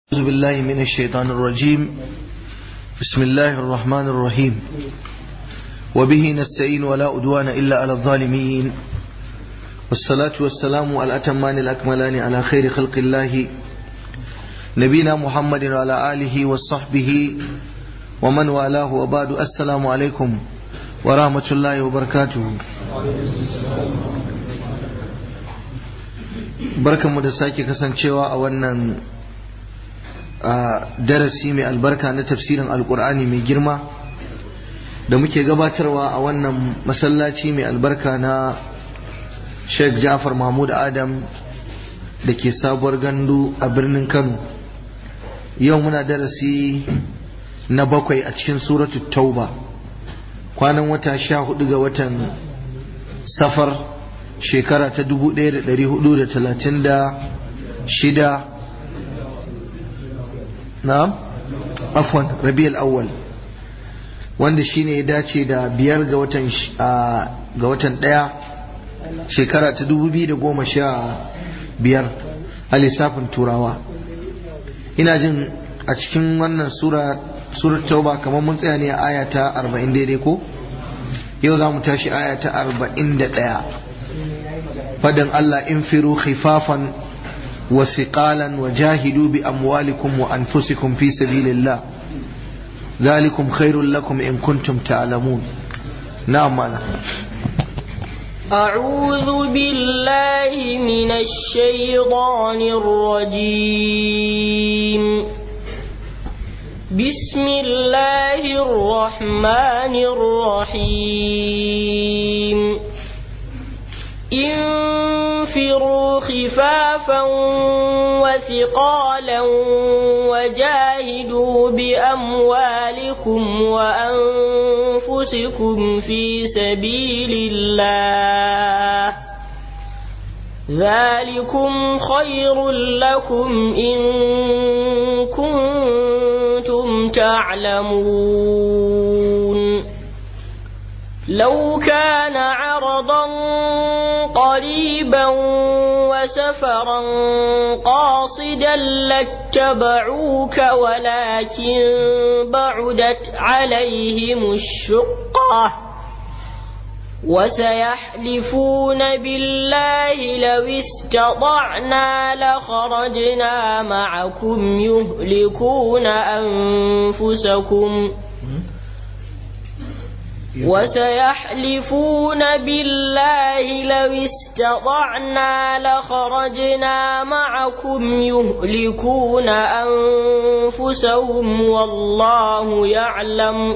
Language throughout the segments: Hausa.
أعوذ بالله من الشيطان الرجيم بسم الله الرحمن الرحيم وبه نستعين ولا أدوان إلا على الظالمين والصلاة والسلام على الأتمان الأكملان على خير خلق الله نبينا محمد وعلى آله وصحبه ومن والاه وبعد السلام عليكم ورحمة الله وبركاته barkanmu da sake kasancewa a wannan darasi mai albarka na tafsirin alkur'ani mai girma da muke gabatarwa a wannan masallaci mai albarka na sheikh jafar mahmud adam da ke sabuwar gandu a birnin kano yau muna darasi na bakwai a cikin suratu tauba kwanan wata sha hudu ga watan safar shekara ta 1436 na'am afwan rabiul awwal wanda shine ya dace da biyar ga watan ga watan daya shekara ta 2015 a lissafin turawa ina jin a cikin wannan sura surar tauba kamar mun tsaya ne a aya ta 40 daidai ko yau za mu tashi aya ta 41 fadin Allah infiru khifafan wa siqalan wa jahidu bi amwalikum wa anfusikum fi sabilillah ذلكم خير لكم إن كنتم تعلمون نعم أنا أعوذ بالله من الشيطان الرجيم بسم الله الرحمن الرحيم انفروا خفافا وثقالا وجاهدوا بأموالكم وأنفسكم في سبيل الله ذلكم خير لكم إن كنتم تعلمون لو كان عرضا قريبا وسفرا قاصدا لاتبعوك ولكن بعدت عليهم الشقة وسيحلفون بالله لو استطعنا لخرجنا معكم يهلكون أنفسكم وسيحلفون بالله لو استطعنا لخرجنا معكم يهلكون أنفسهم والله يعلم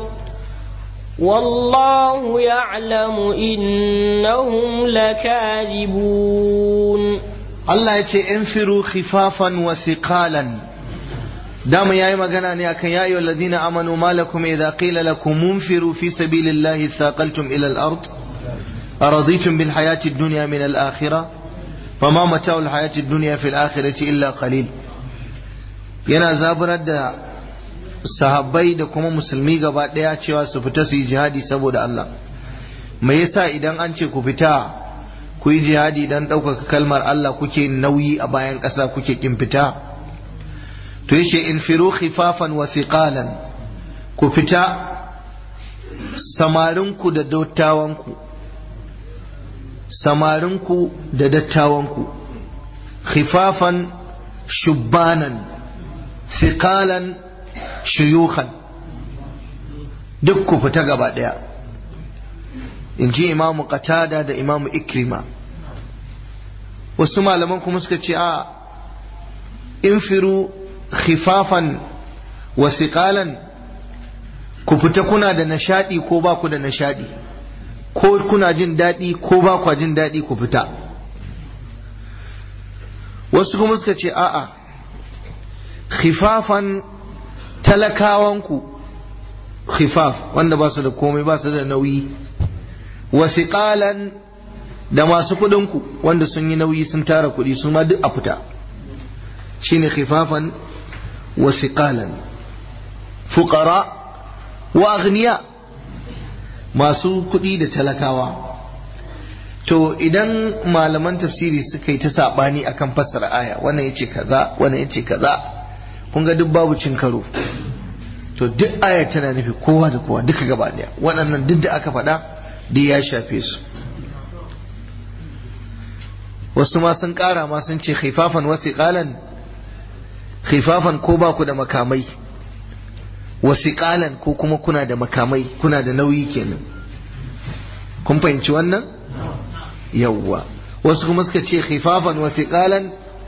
والله يعلم إنهم لكاذبون الله يتي انفروا خفافا وثقالا dama yayi magana ne akan ya ayyuhal ladina amanu malakum idza qila lakum munfiru fi sabilillahi thaqaltum ila al-ard araditum bil hayati ad-dunya min al-akhirah fama mata'u al-hayati ad-dunya fi al-akhirati illa qalil yana zaburar da sahabbai da kuma musulmi gaba daya cewa su fita su yi jihadi saboda Allah me yasa idan an ce ku fita ku yi jihadi dan ɗaukaka kalmar Allah kuke nauyi a bayan ƙasa kuke kin fita to yace infiru khifafan wa thiqalan ku fita samarinku da dattawanku samarinku da dattawanku khifafan shubbanan thiqalan shuyukhan duk ku fita gaba daya in ji imamu qatada da imamu ikrima wasu malaman kuma suka ce a infiru khifafan wa siqalan ku fita kuna da nishadi ko ba ku da nishadi ko kuna jin daɗi ko ba ku jin daɗi ku fita wasu kuma suka ce a'a khifafan talakawanku khifaf wanda ba su da komai ba su da nauyi wa siqalan da masu kuɗinku wanda sun yi nauyi sun tara kuɗi su ma duk a fita shine khifafan wasiƙalan fuƙara wa aghniya masu kuɗi da talakawa to idan malaman tafsiri suka yi ta saɓani akan fassara aya wannan yace kaza wannan yace kaza kun ga duk babu cin karo to duk ayar tana nufi kowa da kowa duka gaba daya waɗannan duk da aka faɗa duk ya shafe su wasu ma sun ƙara ma sun ce khifafan wasiƙalan khifafan ko ba ku da makamai wasiƙalan ko kuma kuna da makamai kuna da nauyi kenan kun fahimci wannan yawwa wasu kuma suka ce khifafan wasiƙalan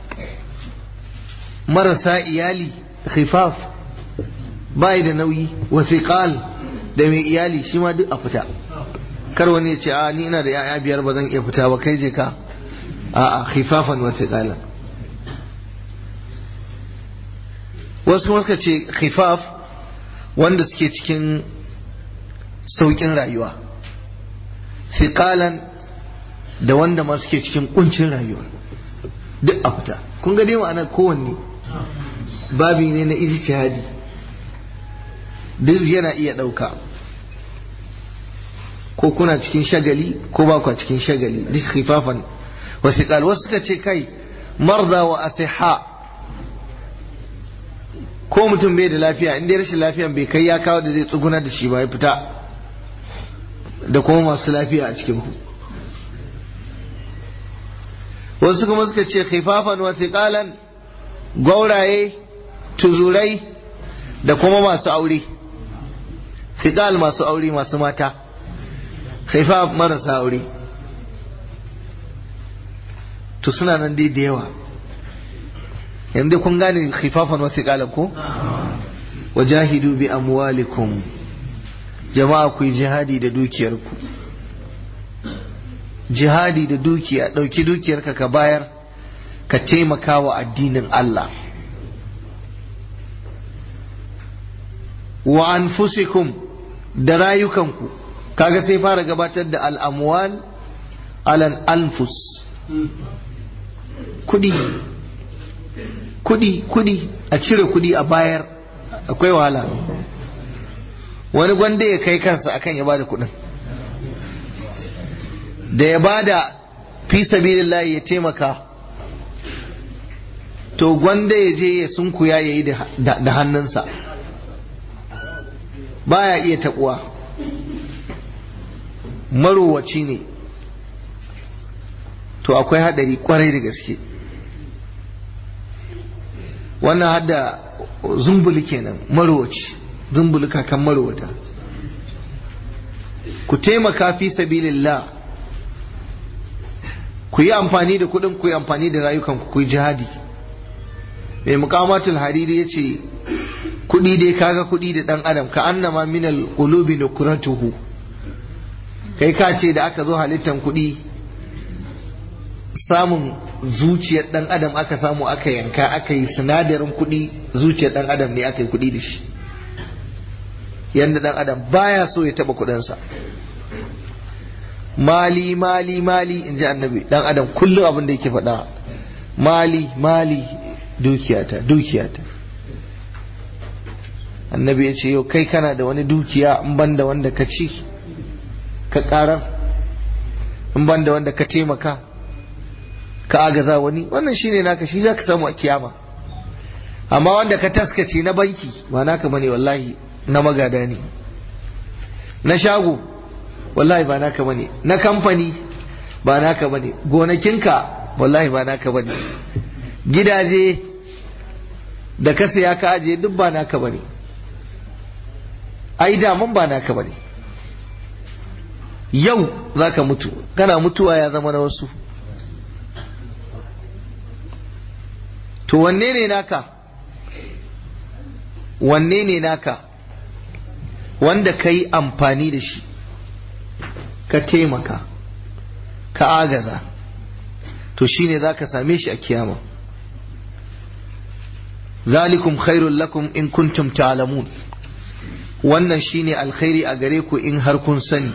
marasa iyali khifaf bai da nauyi wasiƙal da mai iyali shi ma duk a fita kar wani ya ce a ni ina da ya'ya biyar ba zan iya fita ba kai je ka a'a khifafan wasiƙalan wasu kuma suka ce khifaf wanda suke cikin sauƙin rayuwa fiƙalan da wanda ma suke cikin ƙuncin rayuwa duk a fita kun ga dai ma'ana kowanne babi ne na ijtihadi duk yana iya ɗauka ko kuna cikin shagali ko ba ku cikin shagali duk khifafan wasiƙal wasu suka ce kai marza wa asiha ko mutum bai da lafiya inda rashin lafiyan bai kai ya kawo da zai tsuguna da shi ba ya fita da kuma masu lafiya a cikin ku wasu kuma suka ce khifafan wa thiqalan gwauraye tuzurai da kuma masu aure thiqal masu aure masu mata khifaf marasa aure to suna nan dai da yawa yanzu kun gane khifafan wa thiqalan ko wajahidu bi amwalikum jama'a ku yi jihadi da dukiyarku jihadi da dukiya ɗauki dukiyarka ka bayar ka taimaka wa addinin Allah wa anfusikum da rayukanku kaga sai fara gabatar da al'amwal alan anfus kudi kudi kudi a cire kudi a bayar akwai wahala wani gwanda ya kai kansa akan ya bada kudin da ya bada fi sabilillahi ya taimaka to gwanda ya je ya sunkuya ya yi da hannunsa baya iya taɓuwa marowaci ne to akwai haɗari kwarai da gaske wannan hadda zumbuli kenan marowaci zumbuli kakan marowata ku taimaka fi sabilillah ku yi amfani da kuɗin ku yi amfani da rayukan ku yi jihadi mai mukamatul hariri ya ce kuɗi dai kaga kuɗi da ɗan adam ka annama minal qulubi nukratuhu kai ka ce da aka zo halittan kuɗi samun zuciyar ɗan adam aka samu aka yanka aka yi sinadarin kuɗi zuciyar ɗan adam ne aka yi kuɗi da shi yadda ɗan adam baya so ya taɓa kuɗinsa mali mali mali in ji annabi ɗan adam kullum abin da yake faɗa mali mali dukiyata dukiyata annabi ya ce yau kai kana da wani dukiya in ban da wanda ka ci ka karar in ban da wanda ka taimaka ka agaza wani wannan shine naka shi za ka samu a kiyama amma wanda ka taskace na banki ba naka bane wallahi na magada ne na shago wallahi ba naka bane na kamfani ba naka bane gonakinka wallahi ba naka bane gidaje da ka saya ka ajiye duk ba naka bane ai daman ba naka bane yau zaka mutu kana mutuwa ya zama na wasu to wanne ne naka wanne ne naka wanda ka yi amfani da shi ka taimaka ka agaza to shine za ka same shi a kiyama zalikum khairul lakum in kuntum ta'lamun wannan shine alkhairi a gare ku in har kun sani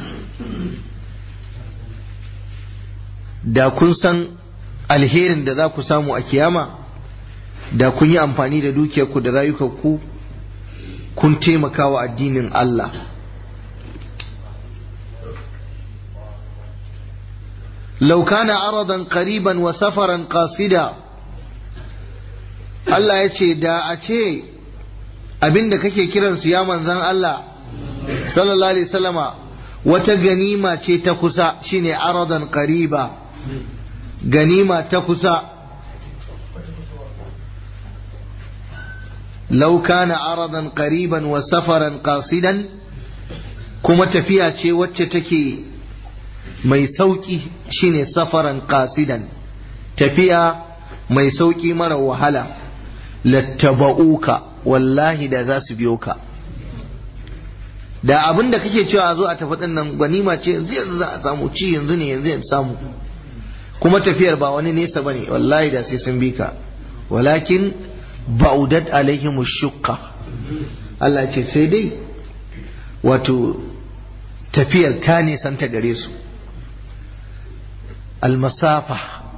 da kun san alherin da za ku samu a kiyama da kun yi amfani da dukiyarku da rayukanku kun taimaka wa addinin Allah لو كان عرضا قريبا وسفرا قاصدا Allah ya ce da a ce abinda kake kiransu ya manzan Allah sallallahu alaihi wasallama wata ganima ce ta kusa shine aradan qariba ganima ta kusa law kana aradan qariban wa safaran qasidan kuma tafiya ce wacce take mai sauki shine safaran qasidan tafiya mai sauki mara wahala lattaba'uka wallahi da za su biyo ka da abin da kake cewa a zo a tafi ɗin nan ganima ce yanzu yanzu za a samu ci yanzu ne yanzu yanzu samu kuma tafiyar ba wani nesa ba ne wallahi da sai sun bi ka walakin ba'udat alaihim shukka Allah ce sai dai wato tafiyar ta nisanta gare su almasafa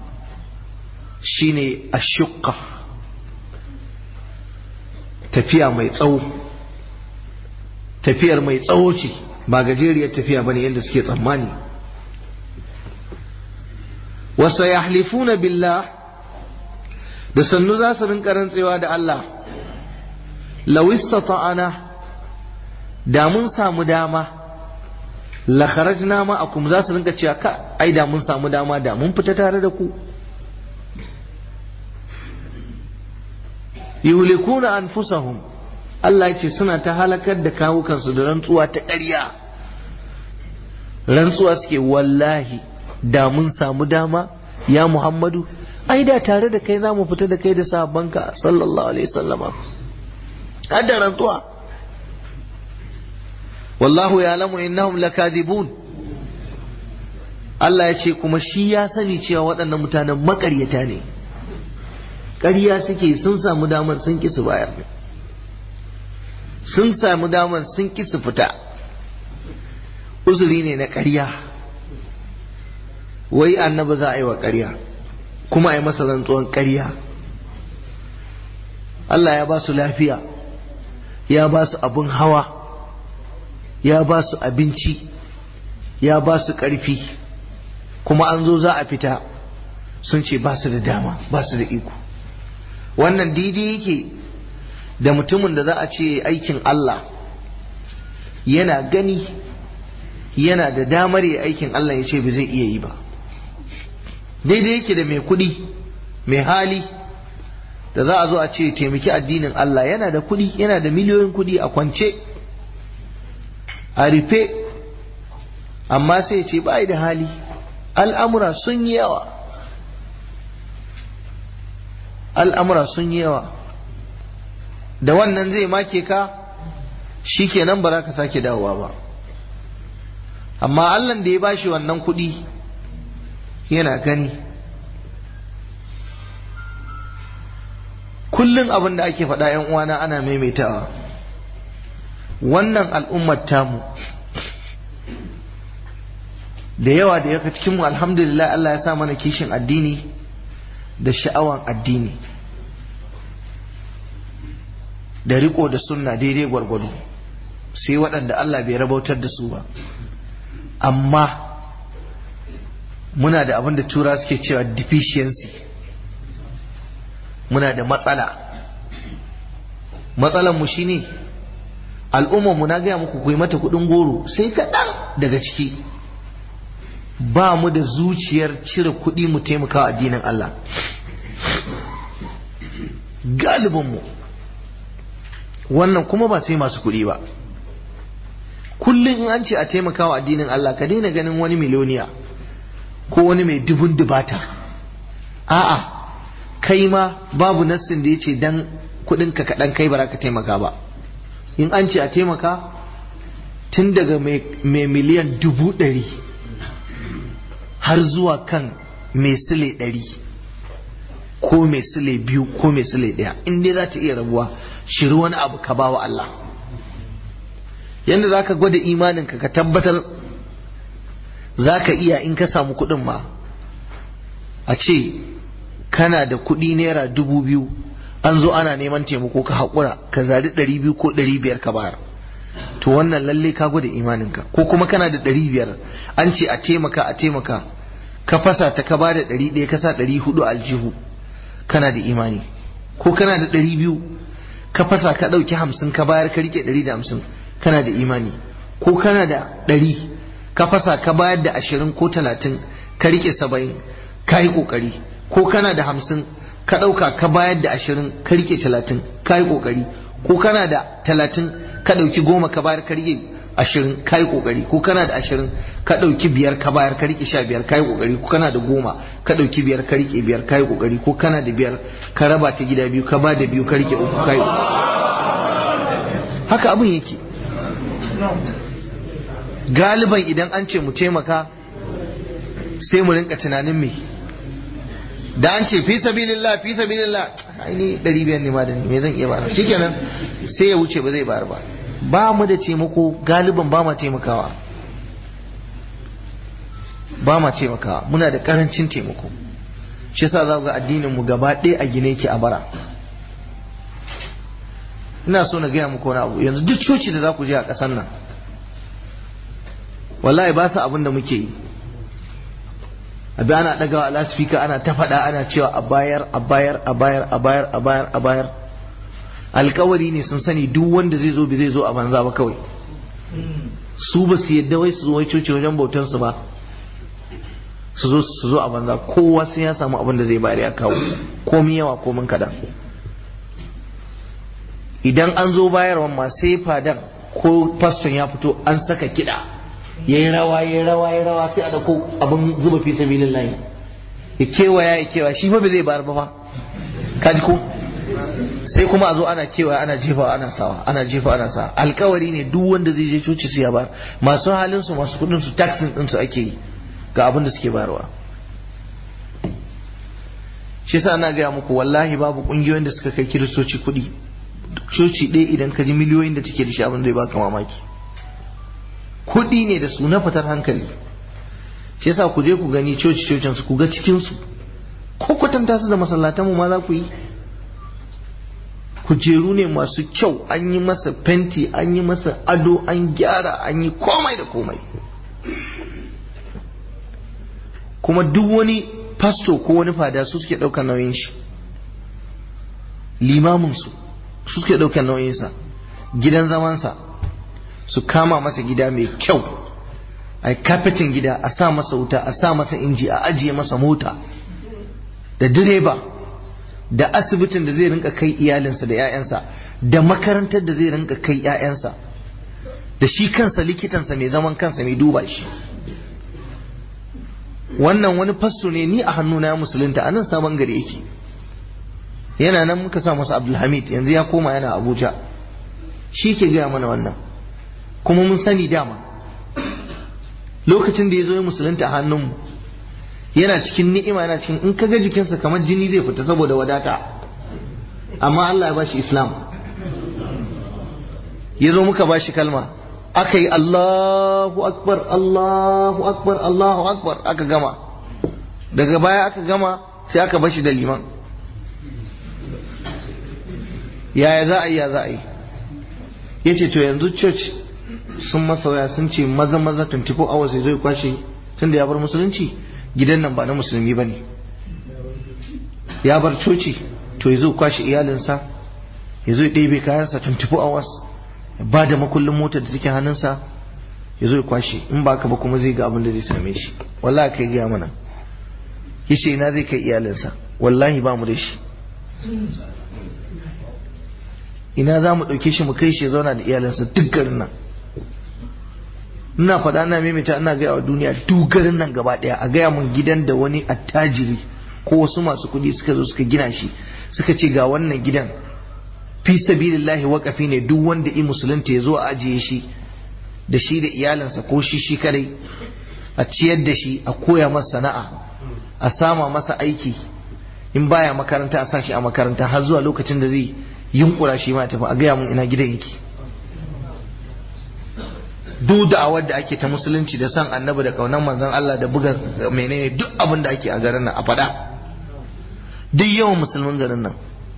shine ashukka tafiya mai tsawo tafiyar mai tsawo ce ba gajeriyar tafiya bane yadda suke tsammani wasa yahlifuna billah da sannu za su rinka rantsewa da Allah law istata'ana da mun samu dama la kharajna ma'akum za su rinka cewa ka ai da mun samu dama da mun fita tare da ku yuhlikuna anfusahum Allah ya ce suna ta halakar da kawukansu da rantsuwa ta ƙarya rantsuwa suke wallahi da mun samu dama ya Muhammadu ai da tare da kai za mu fita da kai da sahabbanka sallallahu alaihi sallama har da rantsuwa wallahu ya lamu innahum lakadibun Allah ya ce kuma shi ya sani cewa waɗannan mutanen maƙaryata ne ƙarya suke sun samu damar sun ƙi su bayar sun samu damar sun ƙi su fita uzuri ne na ƙarya wai annabi za a yi wa ƙarya kuma a yi masa rantsuwan ƙarya Allah ya ba su lafiya ya ba su abin hawa ya ba su abinci ya ba su ƙarfi kuma an zo za a fita sun ce ba su da dama ba su da iko wannan daidai yake da mutumin da za a ce aikin Allah yana gani yana da damar yi aikin Allah ya ce ba zai iya yi ba daidai yake da mai kuɗi mai hali da za a zo a ce taimaki addinin Allah yana da kuɗi yana da miliyoyin kuɗi a kwance a rufe amma sai ce ba da hali al'amura sun yi yawa al'amura sun yi yawa da wannan zai make ka shi kenan ba za ka sake dawowa ba amma allan da ya bashi wannan kuɗi yana gani kullum abin da ake faɗa ‘yan uwana ana maimaitawa wannan al'ummar tamu da yawa da yaka cikinmu alhamdulillah Allah ya sa mana kishin addini da sha'awan addini da riko da sunna daidai gwargwado sai waɗanda Allah bai rabautar da su ba amma muna da abin da tura suke cewa deficiency muna da matsala matsalan mu shine al'ummar mu na gaya muku ku yi mata kudin goro sai kaɗan daga ciki ba mu da zuciyar cire kuɗi mu taimaka addinin Allah galibinmu wannan kuma ba sai masu kuɗi ba kullum in an ce a taimaka wa addinin Allah ka daina ganin wani miloniya ko wani mai dubun dubata a'a kai ma babu nassin da ya ce dan kuɗinka kaɗan kai ba ka taimaka ba in an ce a taimaka tun daga mai miliyan dubu ɗari har zuwa kan mai sile ɗari ko mai sile biyu ko mai sile ɗaya in dai za ta iya rabuwa shiri wani abu ka ba wa Allah yadda za ka gwada imaninka ka tabbatar za ka iya in ka samu kuɗin ma a ce kana da kuɗi naira dubu biyu an zo ana neman taimako ka haƙura ka zari ɗari biyu ko ɗari biyar ka bayar to wannan lalle ka gwada imaninka ko kuma kana da ɗari biyar an ce a taimaka a taimaka ka fasa ta ka bada ɗari ɗaya ka sa ɗari hudu aljihu kana da imani ko kana da ɗari biyu ka fasa ka ɗauki hamsin ka bayar ka rike ɗari da hamsin kana da imani ko kana da ɗari ka fasa ka bayar da ashirin ko talatin ka rike saba'in ka yi ƙoƙari ko kana da hamsin ka ɗauka ka bayar da ashirin ka rike talatin ka yi ƙoƙari ko kana da talatin ka ɗauki goma ka bayar ka rike ashirin ka yi ƙoƙari ko kana da ashirin ka ɗauki biyar ka bayar ka rike sha biyar ka yi ƙoƙari ko kana da goma ka ɗauki biyar ka rike biyar ka yi ƙoƙari ko kana da biyar ka raba ta gida biyu ka ba da biyu ka rike uku ka yi haka abin yake galiban idan an ce mu taimaka sai mu rinka tunanin me da an ce fi sabilillah fi sabilillah ai ni 500 ne ma da ni me zan iya bayar shikenan sai ya wuce ba zai bayar ba ba mu da taimako galiban ba ma taimakawa ba ma taimakawa muna da karancin taimako shi yasa za ga addinin mu gaba ɗaya a gine ki a bara ina so na gaya muku wani abu yanzu duk coci da za ku je a ƙasar nan wallahi ba su abin da muke yi abi ana ɗagawa lasfika ana ta faɗa ana cewa a bayar a bayar a bayar a bayar a bayar a bayar alkawari ne sun sani duk wanda zai zo bi zai zo a banza ba kawai su ba su yadda wai su zo wai coci wajen bautan su ba su zo su zo a banza kowa sai ya samu abin da zai bayar ya kawo komi yawa komin kadan idan an zo bayarwan ma sai fadan ko faston ya fito an saka kiɗa ya yi rawa ya yi rawa ya yi rawa sai a dauko abin zuba fi sabilin layi ya kewaya ya kewaya shi fa ba zai bayar ba fa kaji ko sai kuma a zo ana kewaya ana jefa ana sawa ana jefa ana sawa alkawari ne duk wanda zai je coci su ya bayar masu halin su masu kudin su taxin din su ake yi ga abin da suke bayarwa shi yasa ana gaya muku wallahi babu kungiyoyin da suka kai kiristoci kuɗi coci ɗaya idan ka ji miliyoyin da take da shi abin zai baka mamaki kuɗi ne da su na fitar hankali shi yasa ku je ku gani coci cocin su ku ga cikin su ko kwatanta su da masallatan mu ma za ku yi kujeru ne masu kyau an yi masa fenti an yi masa ado an gyara an yi komai da komai kuma duk wani pasto ko wani fada su suke ɗaukar nauyin shi limamin su su suke ɗaukar nauyinsa gidan zamansa su kama masa gida mai kyau a yi kafetin gida a sa masa wuta a sa masa inji a ajiye masa mota da direba da asibitin da zai rinka kai iyalinsa da 'ya'yansa da makarantar da zai rinka kai 'ya'yansa da shi kansa likitansa mai zaman kansa mai duba shi wannan wani fasso ne ni a hannuna ya musulunta a nan sabon gari yake yana nan muka sa masa abdulhamid yanzu ya koma yana abuja shi ke gaya mana wannan kuma mun sani dama lokacin da ya zo ya musulunta a hannunmu yana cikin ni'ima yana cikin in kaga jikinsa kamar jini zai fita saboda wadata amma Allah ya bashi islam ya zo muka bashi kalma aka yi Allahu akbar Allahu akbar Allahu akbar aka gama daga baya aka gama sai aka bashi da liman yaya za a yi ya za a yi ya ce to yanzu church sun masa waya sun ce maza maza 24 hours ya zo ya kwashe tun da ya bar musulunci gidan nan ba na musulmi ba ne ya bar coci to ya zo kwashe iyalinsa ya zo ya ɗebe kayansa 24 hours ya ba da makullin motar da take hannunsa ya zo ya kwashe in ba ka ba kuma zai ga abin da zai same shi wallahi kai gaya mana ya ce ina zai kai iyalinsa wallahi ba mu da shi ina za mu ɗauke shi mu kai shi ya zauna da iyalinsa duk garin nan ina faɗa ina maimaita ina gaya wa duniya duk garin nan gaba ɗaya a gaya mun gidan da wani attajiri ko wasu masu kuɗi suka zo suka gina shi suka ce ga wannan gidan fi sabilillahi waƙafi ne duk wanda i musulunta ya zo a ajiye shi da shi da iyalinsa ko shi shi kadai a ciyar da shi a koya masa sana'a a sama masa aiki in baya makaranta a sa shi a makaranta har zuwa lokacin da zai yunkura shi ma tafi a gaya mun ina gidan yake duk da'awar da ake ta musulunci da san annabi da kaunan manzon Allah da buga menene duk abin da ake a garin nan a faɗa duk yawan musulmin garin nan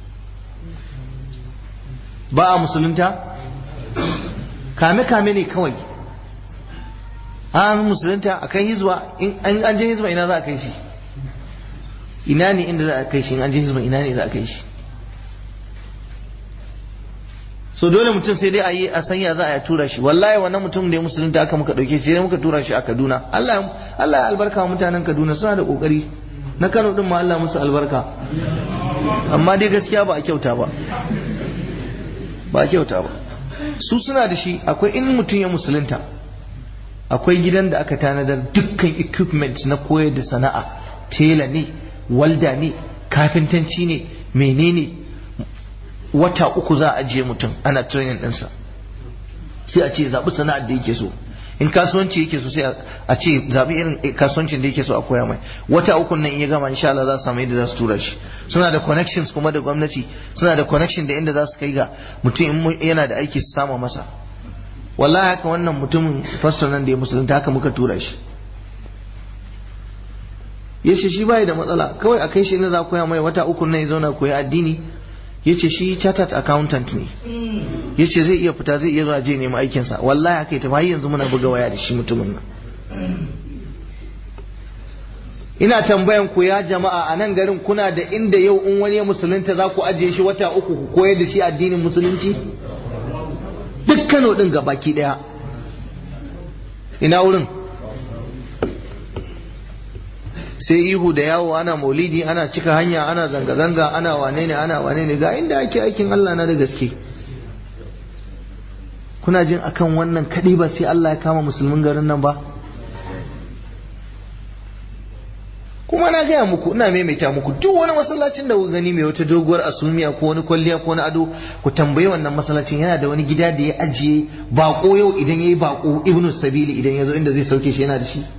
ba a musulunta kame-kame ne kawai an musulunta a kai hizba in an je hizba ina za a kai shi ina ne inda za a kai shi in an je hizba ina ne za a kai shi so dole mutum sai dai a yi a sanya za a tura shi wallahi wannan mutum da ya musulunta aka muka dauke shi sai muka tura shi a Kaduna Allah Allah ya albarka wa mutanen Kaduna suna da kokari na Kano din ma Allah musu albarka amma dai gaskiya ba a kyauta ba ba a kyauta ba su suna da shi akwai in mutum ya musulunta akwai gidan da aka tanadar dukkan equipment na koyar da sana'a tela ne walda ne kafintanci ne menene wata uku za a ajiye mutum ana training ɗinsa sai a ce zaɓi sana'ar da yake so in kasuwanci yake so sai a ce zaɓi irin kasuwancin da yake so a koya mai wata uku nan in ya gama insha Allah za su samu yadda za su tura shi suna da connections kuma da gwamnati suna da connection da inda za su kai ga mutum in yana da aiki su sama masa wallahi haka wannan mutumin fastor nan da ya musulunta haka muka tura shi ya ce shi bai da matsala kawai a kai shi inda za koya mai wata uku nan ya zauna koya addini ya ce shi chartered accountant ne ya ce zai iya fita zai iya zuwa je nemi aikinsa wallahi haka ita har yanzu muna buga waya da shi mutumin nan ina tambayan ku ya jama'a a nan garin kuna da inda yau in wani ya musulunta za ku ajiye shi wata uku ku koyar da shi addinin musulunci duk kano din ga baki daya ina wurin sai ihu da yawo ana maulidi ana cika hanya ana zanga-zanga ana wane ne ana wane ne ga inda ake aikin Allah na da gaske kuna jin akan wannan kaɗai ba sai Allah ya kama musulmin garin nan ba kuma na gaya muku ina maimaita muku duk wani masallacin da gani mai wata doguwar asumiya ko wani kwalliya ko wani ado ku tambayi wannan masallacin yana da wani gida da ya ajiye bako yau idan yayi bako ibnu sabili idan ya zo inda zai sauke shi yana da shi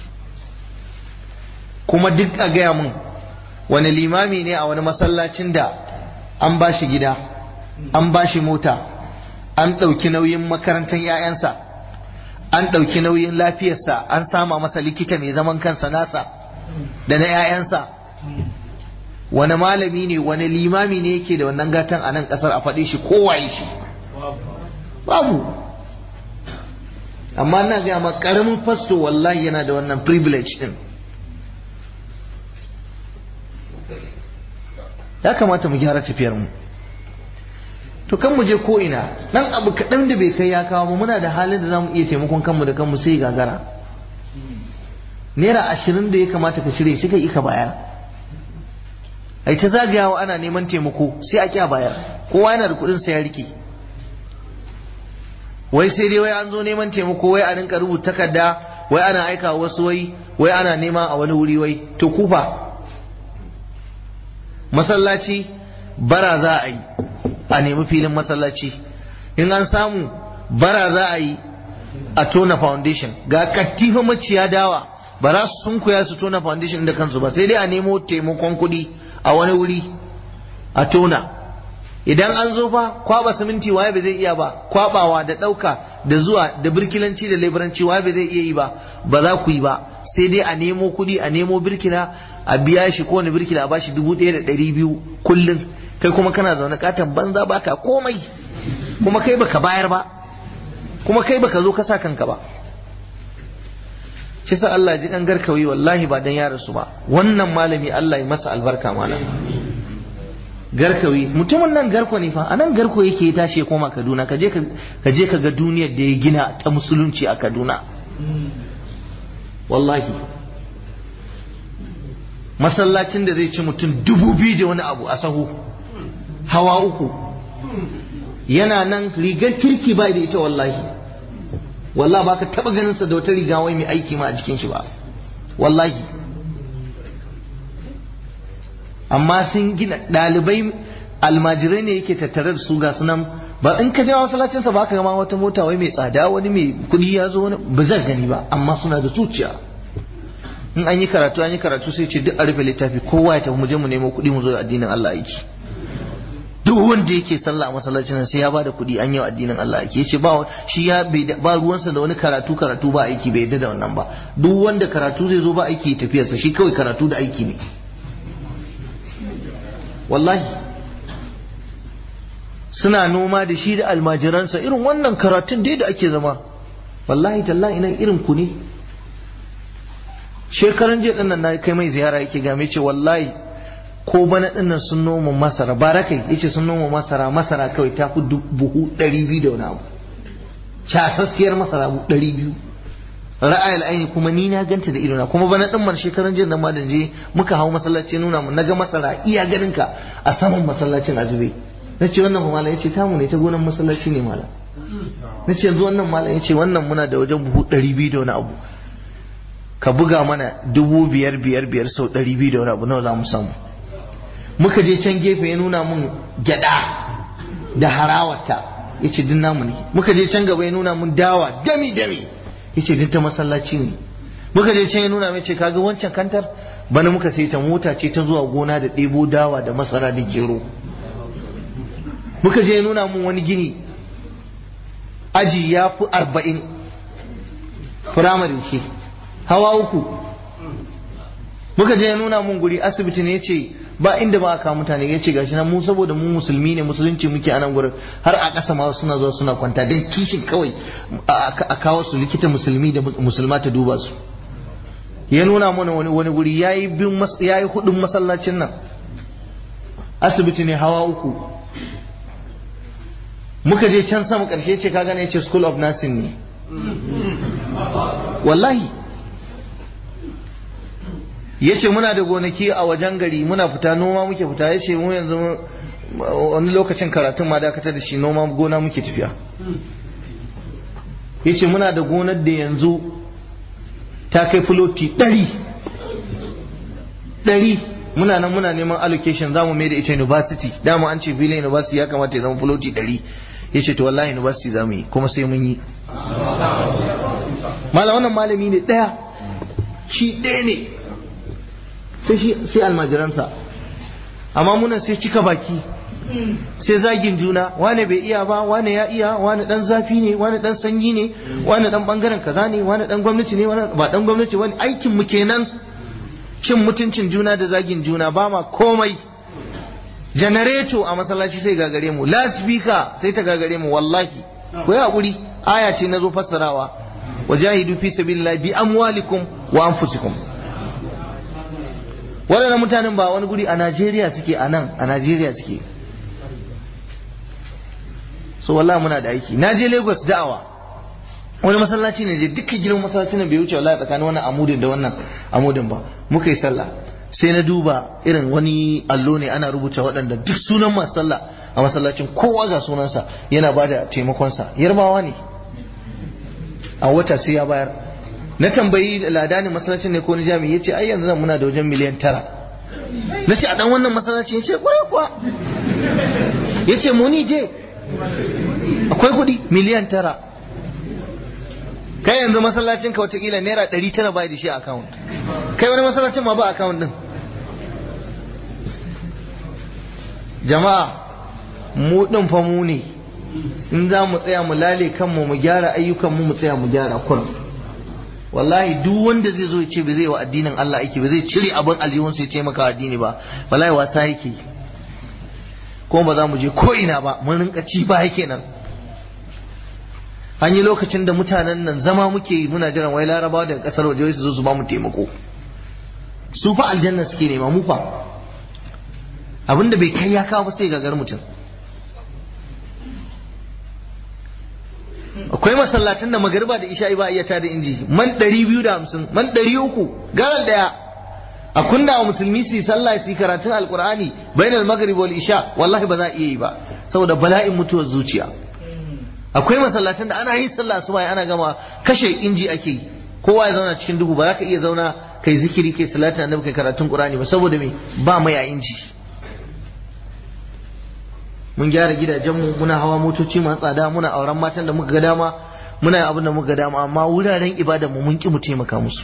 kuma duk a gaya mun wani limami ne a wani masallacin da an ba shi gida an ba shi mota an ɗauki nauyin makarantar 'ya'yansa an ɗauki nauyin lafiyarsa an sama masa likita mai zaman kansa nasa da na 'ya'yansa wani malami ne wani limami ne yake da wannan gatan a nan ƙasar a faɗi shi kowaye shi babu amma na gaya ma ƙaramin fasto wallahi yana da wannan privilege din ya kamata mu gyara tafiyar mu to kan mu je ko ina dan abu kaɗan da bai kai ya kawo ba muna da halin da zamu iya taimakon kanmu da kanmu sai gagara naira ashirin da ya kamata ka cire sai ka yi ka bayar ai ta zagayawa ana neman taimako sai a kya bayar kowa yana da kuɗin sa ya rike wai sai dai wai an zo neman taimako wai a rinka rubuta takarda wai ana aika wasu wai wai ana nema a wani wuri wai to kufa masallaci bara za a yi a nemi filin masallaci in an samu bara za a yi a tona foundation ga kattifa maciya dawa ba za su sunkuya su tona foundation da kansu ba sai dai a nemo taimakon kuɗi a wani wuri a tona idan an zo fa kwaba siminti waye ba zai iya ba kwabawa da ɗauka da zuwa da birkilanci da leburanci waye ba zai iya yi ba ba za ku yi ba sai dai a nemo kuɗi a nemo birkila a biya shi kowane birkila a bashi dubu ɗaya da ɗari biyu kullum kai kuma kana zaune katon banza baka komai kuma kai baka bayar ba kuma kai baka zo ka sa kanka ba shi sa Allah ji kan garkawi wallahi ba dan ya rasu ba wannan malami Allah ya masa albarka malam garkawi mutumin nan garko ne fa a nan garko yake ya tashi ya koma Kaduna ka je ka ga duniyar da ya gina ta musulunci a Kaduna wallahi masallacin da zai ci mutum dubu biyu da wani abu a sahu hawa uku yana nan rigar kirki ba da ita wallahi wallahi ba ka taba ganin sa da wata riga wai mai aiki ma a jikin shi ba wallahi amma sun gina ɗalibai almajirai ne yake tattare da su ga sunan ba in ka je masallacin sa ba ka gama wata mota wai mai tsada wani mai kuɗi ya zo wani ba zan gani ba amma suna da zuciya in an yi karatu an yi karatu sai ce duk a rufe littafi kowa ya tafi mu je mu nemo kuɗi mu zo addinin Allah aiki duk wanda yake sallah a masallacin sai ya bada kuɗi an yi addinin Allah aiki yace ba shi ya ba ruwansa da wani karatu karatu ba aiki bai yadda da wannan ba duk wanda karatu zai zo ba aiki tafiyarsa shi kawai karatu da aiki ne wallahi suna noma da shi da almajiransa irin wannan karatun dai da ake zama wallahi tallahi ina irin ku ne shekaran jiya dinnan na kai mai ziyara yake game ce wallahi ko bana dinnan sun noma masara barakai yace sun noma masara masara kawai ta fi buhu 200 da wani abu casassiyar masara buhu 200 ra'ayil aini kuma ni na ganta da idona kuma bana din man shekaran jin da madan je muka hawo masallaci nuna mu naga masara iya ganin ka a saman masallacin azube nace wannan fa malam yace tamu ne ta gonan masallaci ne malam nace yanzu wannan malam yace wannan muna da wajen buhu 200 da wani abu ka buga mana dubu biyar biyar biyar sau ɗari biyu da wani abu nawa za mu samu muka je can gefe ya nuna mun gyada da harawarta ya ce din namu ne muka je can gaba ya nuna mun dawa dami dami ya ce din ta masallaci ne muka je can ya nuna mai ce kaga wancan kantar bana muka sai ta mota ce ta zuwa gona da ɗebo dawa da masara da gero muka je ya nuna mun wani gini aji ya fi arba'in firamare ce hawa uku muka je ya nuna mun guri asibiti ne ya ce ba inda ba aka mutane ya ce gashi nan mu saboda mu musulmi ne musulunci muke a nan gurin har a ƙasa ma suna zuwa suna kwanta don kishin kawai a kawo su likita musulmi da musulma ta duba su ya nuna mana wani wani guri yayi bin yayi hudun masallacin nan asibiti ne hawa uku muka je can sama karshe ce ka gane ya ce school of nursing ne wallahi ya ce muna da gonaki a wajen gari muna fita noma muke fita ya ce mu yanzu wani lokacin karatun ma dakatar da shi noma gona muke tafiya ya ce muna da gonar da yanzu ta kai filoti ɗari ɗari muna nan muna neman allocation za mu mai da ita university dama an ce filin university ya kamata ya zama filoti ɗari ya ce to wallahi university za mu yi kuma sai mun yi malam wannan malami ne ɗaya shi ɗaya ne sai shi sai almajiransa amma muna sai cika baki sai zagin juna wane bai iya ba wane ya iya wane dan zafi ne wane dan sanyi ne wane dan bangaren kaza ne wane dan gwamnati ne wane ba dan gwamnati wani aikin mu kenan cin mutuncin juna da zagin juna ba ma komai janareto a masallaci sai gagare mu lasbika sai ta gagare mu wallahi ku yi hakuri aya ce na zo fassarawa wajahidu fi sabilillah bi amwalikum wa anfusikum waɗannan mutanen ba wani guri a Najeriya suke a nan a Najeriya suke so wallahi muna da aiki na je Lagos da'awa wani masallaci ne je dukkan gidan masallacin nan bai wuce wallahi tsakanin wannan amudin da wannan amudin ba muka yi sallah sai na duba irin wani allo ne ana rubuta waɗanda duk sunan masu sallah a masallacin kowa ga sunansa yana ba da taimakonsa yarbawa ne a wata sai ya bayar na tambayi ladanin masallacin ne ko ni jami'i yace ai yanzu nan muna da wajen miliyan tara na ce a dan wannan masallacin yace kwarai kuwa yace mu ni je akwai kuɗi miliyan tara kai yanzu masallacin ka watakila naira ɗari tara bai da shi a account kai wani masallacin ma ba account din jama'a mu ɗin fa mu ne in za mu tsaya mu lale kanmu mu gyara ayyukanmu mu tsaya mu gyara kurum wallahi duk wanda zai zo ya ce ba zai wa addinin Allah aiki ba zai cire abin aljihun sai taimaka addini ba wallahi wasa yake ko ba za mu je ko ina ba mun rinka ci ba yake nan an yi lokacin da mutanen nan zama muke yi muna jiran wai larabawa daga kasar waje su zo su ba mu taimako su fa aljanna suke nema mu fa abinda bai kai ya kawo ba sai gagar mutum akwai masallatan da magariba da isha'i ba iya ta da inji man 250 man 300 garal daya a kunna wa musulmi su yi sallah su yi karatun alkur'ani bainal maghrib wal isha wallahi ba za a iya yi ba saboda bala'in mutuwar zuciya akwai masallatan da ana yin sallah su ana gama kashe inji ake yi kowa ya zauna cikin duhu ba za ka iya zauna kai zikiri kai salatin annabi kai karatun qur'ani ba saboda me ba mai a inji mun gyara gidajenmu muna hawa motoci masu tsada muna auren matan da muka ga dama muna yin abin da muka ga dama amma wuraren ibada mu mun ki mu taimaka musu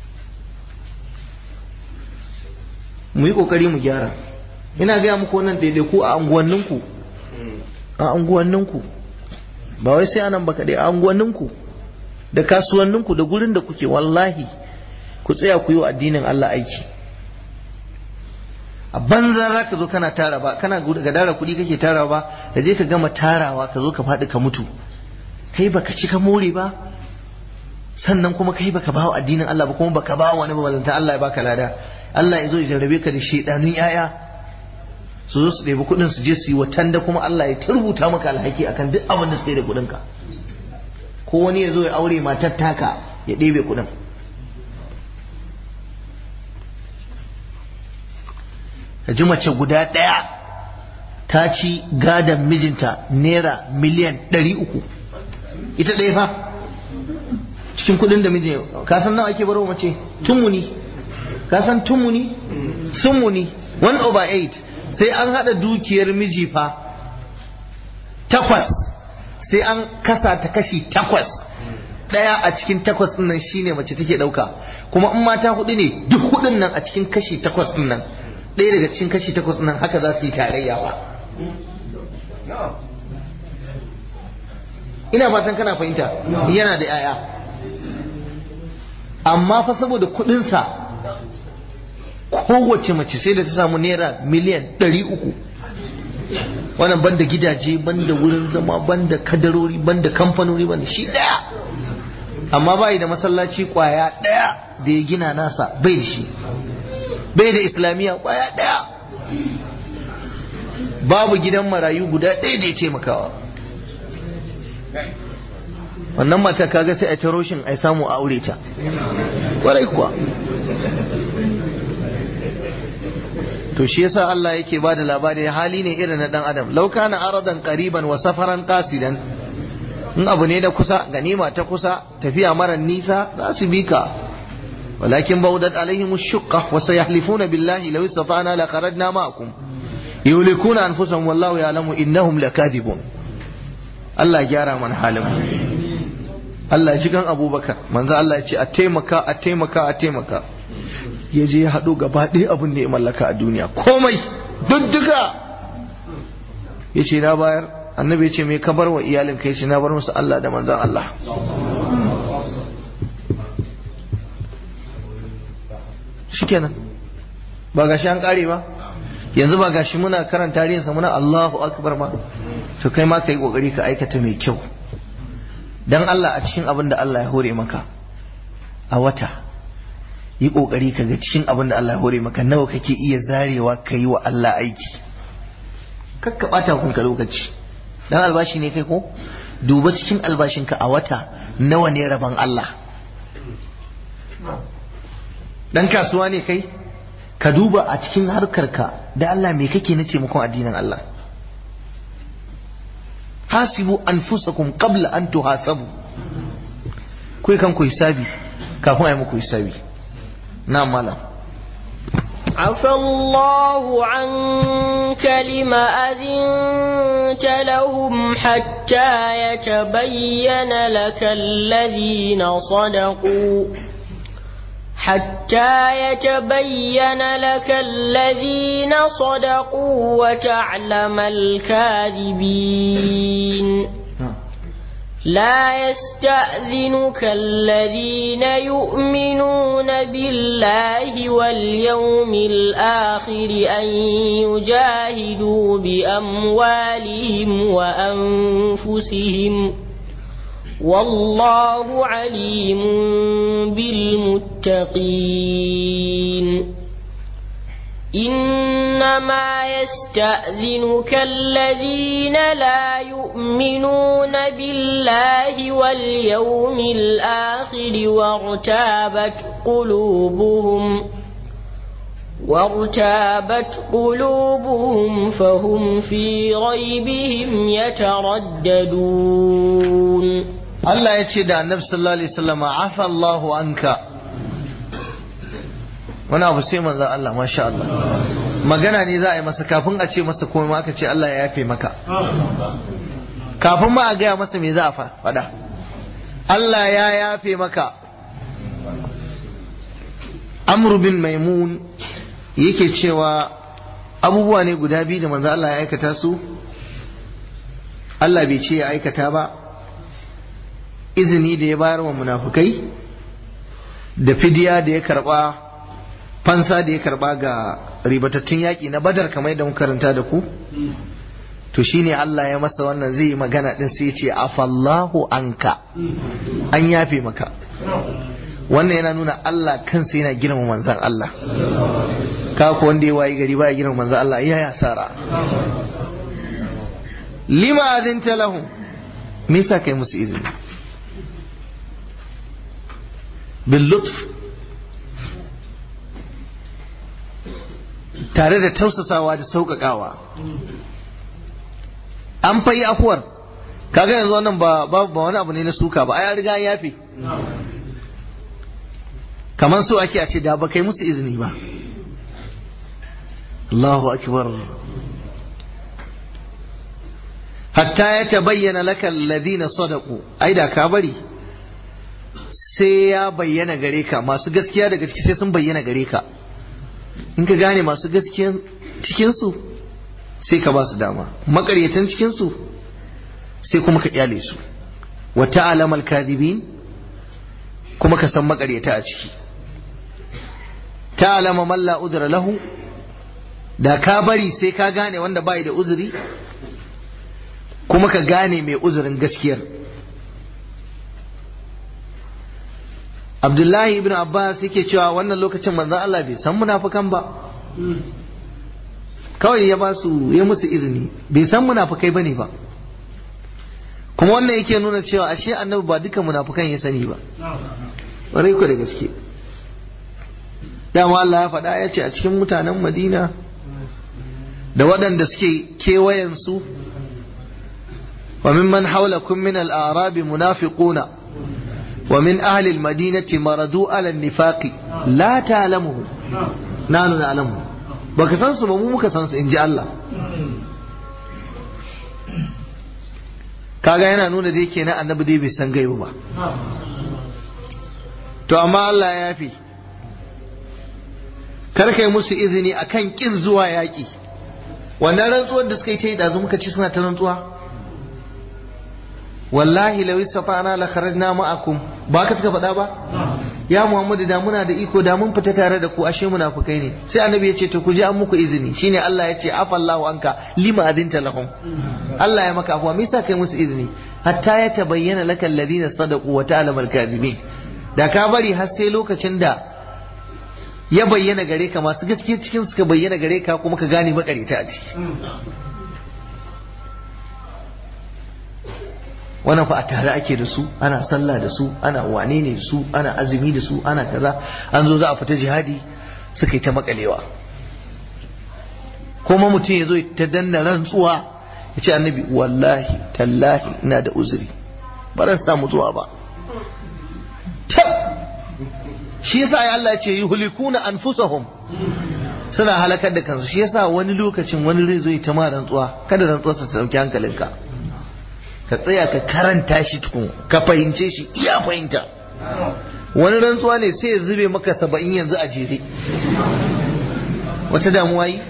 mu yi kokari mu gyara ina gaya muku wannan daidaiku a anguwanninku a anguwanninku ba wai sai anan ba kaɗai a anguwanninku da kasuwanninku da gurin da kuke wallahi ku tsaya ku yi wa addinin Allah aiki a banza za ka zo kana tara ba kana ga dara kuɗi kake tara ba da je ka gama tarawa ka zo ka faɗi ka mutu kai baka ci ka more ba sannan kuma kai baka bawa addinin Allah ba kuma baka bawa wani balanta Allah ya baka lada Allah ya zo ya jarrabe ka da shedanun yaya su zo su ɗebi kuɗin su je su yi watan da kuma Allah ya turbuta maka alhaki akan duk abin da suka yi da kuɗinka ko wani ya zo ya aure matar taka ya ɗebe kuɗin ka ji mace guda ɗaya ta ci gadon mijinta naira miliyan ɗari uku ita ɗaya fa cikin kuɗin da mijin ka san nawa ake baro mace tumuni ka san tumuni sumuni 1 over 8 sai an haɗa dukiyar miji fa takwas sai an kasa ta kashi takwas ɗaya a cikin takwas ɗin nan shine mace take ɗauka kuma in mata hudu ne duk hudun nan a cikin kashi takwas ɗin nan ɗaya daga cikin kashi takwas ɗin nan haka za su yi tarayya ba ina fatan kana fahimta yana da yaya amma fa saboda kuɗinsa kowace mace sai da ta samu naira miliyan ɗari uku wannan banda gidaje banda wurin zama banda kadarori banda kamfanoni banda shi ɗaya amma bai da masallaci kwaya ɗaya da ya gina nasa bai da shi bai da islamiyya kwaya ɗaya babu gidan marayu guda ɗaya da ya taimakawa wannan mata kaga sai a ta roshin a samu a aure ta kwarai kuwa to shi yasa Allah yake ba da labari hali ne irin na dan adam law kana aradan qariban wa safaran qasidan in abu ne da kusa ganima ta kusa tafiya mara nisa za su bi ka walakin baudat alaihim ash-shuqqa wa sayahlifuna billahi law istata'na la kharajna ma'akum yulikuna anfusahum wallahu ya'lamu innahum lakadibun Allah gyara mana halin mu Allah ya ji gan Abubakar manzo Allah ya ce a taimaka a taimaka a taimaka ya je ya haɗo gaba ɗaya abin da ya mallaka a duniya komai dudduka ya ce na bayar annabi ya ce mai ka bar wa iyalin kai ce na bar musu Allah da manzan Allah shikenan ba gashi an kare ba yanzu ba gashi muna karan tarihinsa muna Allahu akbar ma to kai ma ka yi kokari ka aikata mai kyau dan Allah a cikin abin da Allah ya hore maka a wata yi kokari ka ga cikin abin da Allah ya hore maka nawa kake iya zarewa ka yi wa Allah aiki kakka bata kanka lokaci dan albashi ne kai ko duba cikin albashinka a wata nawa ne rabon Allah dan kasuwa ne kai ka duba a cikin harkarka da Allah me kake na taimakon addinin Allah hasibu anfusakum qabla an tuhasabu kai kan ku hisabi kafin a yi muku hisabi na malam عفى الله عنك لما أذنت لهم حتى يتبين لك الذين صدقوا حتى يتبين لك الذين صدقوا وتعلم الكاذبين لا يستأذنك الذين يؤمنون بالله واليوم الآخر أن يجاهدوا بأموالهم وأنفسهم والله عليم بالمتقين إنما يستأذنك الذين لا يؤمنون بالله واليوم الآخر وارتابت قلوبهم وارتابت قلوبهم فهم في ريبهم يترددون Allah ya ce da annabi sallallahu alaihi wasallam afa Allahu anka wani abu sai manzo Allah masha Allah magana ne za a yi masa kafin a ce masa komai aka ce Allah ya yafe maka kafin ma a gaya masa me za a faɗa Allah ya yafe maka Amr bin Maimun yake cewa abubuwa ne guda biyu da manzo Allah ya aikata su Allah bai ce ya aikata ba izini da ya bayar wa munafukai da fidiya da ya karba fansa da ya karba ga ribatattun yaƙi na badar kamar da muka karanta da ku to shine Allah ya masa wannan zai yi magana din sai ce afallahu anka an yafe maka wannan yana nuna Allah kansa yana girma manzan Allah ka ko wanda ya wayi gari baya girma manzan Allah ya ya sara lima azinta lahum me yasa kai musu izini bil lutf tare da tausasawa da sauƙaƙawa an fayi afuwar kaga yanzu wannan ba ba wani abu ne na suka ba ai riga ya yafe kamar so ake a ce da ba kai musu izini ba Allahu akbar hatta ya tabayyana laka alladhina sadaqu ai da ka bari sai ya bayyana gare ka masu gaskiya daga ciki sai sun bayyana gare ka in ka gane masu gaskiyan cikinsu sai ka ba su dama makaryatan cikinsu sai kuma ka kyale su wa ta'lam al-kadhibin kuma ka san makaryata a ciki ta'lama man la udra lahu da ka bari sai ka gane wanda bai da uzuri kuma ka gane mai uzurin gaskiyar Abdullahi ibn Abbas yake cewa wannan lokacin manzon Allah bai san munafukan ba kawai ya ba su ya musu izini bai san munafukai bane ba kuma wannan yake nuna cewa ashe annabi ba duka munafukan ya sani ba ƙwarai ku da gaske dama Allah ya faɗa ya ce a cikin mutanen Madina da waɗanda suke kewayen su wa mimman haulakum min al-a'rabi munafiquna ومن أهل المدينة مردوا على النفاق لا تعلمهم نحن نعلمهم baka san su ba mu muka san su in ji Allah kaga yana nuna da yake na annabi dai bai san gaibu ba to amma Allah ya yafi kar kai musu izini akan kin zuwa yaƙi wannan rantsuwar da suka yi ta yi ɗazu muka ci suna ta rantsuwa wallahi law istata'na la kharajna ma'akum ba ka suka faɗa ba ya Muhammadu da muna da iko da mun fita tare da ku ashe munafukai ne sai annabi ya ce to ku je an muku izini shine Allah ya ce afallahu anka lima adinta lahum Allah ya maka afuwa me yasa kai musu izini hatta ya tabayyana laka alladhina sadaqu wa ta'lamu al-kadhibin da ka bari har sai lokacin da ya bayyana gare ka masu gaskiya cikin suka bayyana gare ka kuma ka gane makarita a ciki wannan fa a tare ake da su ana sallah da su ana wane ne da su ana azumi da su ana kaza an zo za a fita jihadi suka yi ta makalewa kuma mutum ya zo ta danna rantsuwa ya ce annabi wallahi tallahi ina da uzuri ba ran samu zuwa ba shi yasa ya Allah ya ce yuhlikuna anfusahum suna halakar da kansu shi yasa wani lokacin wani zai zo ya ta ma rantsuwa kada rantsuwarsa ta dauki hankalinka ka tsaya ka karanta shi tukun ka fahimce shi iya fahimta wani rantsuwa ne sai ya zube maka saba'in yanzu a jere wata damuwa yi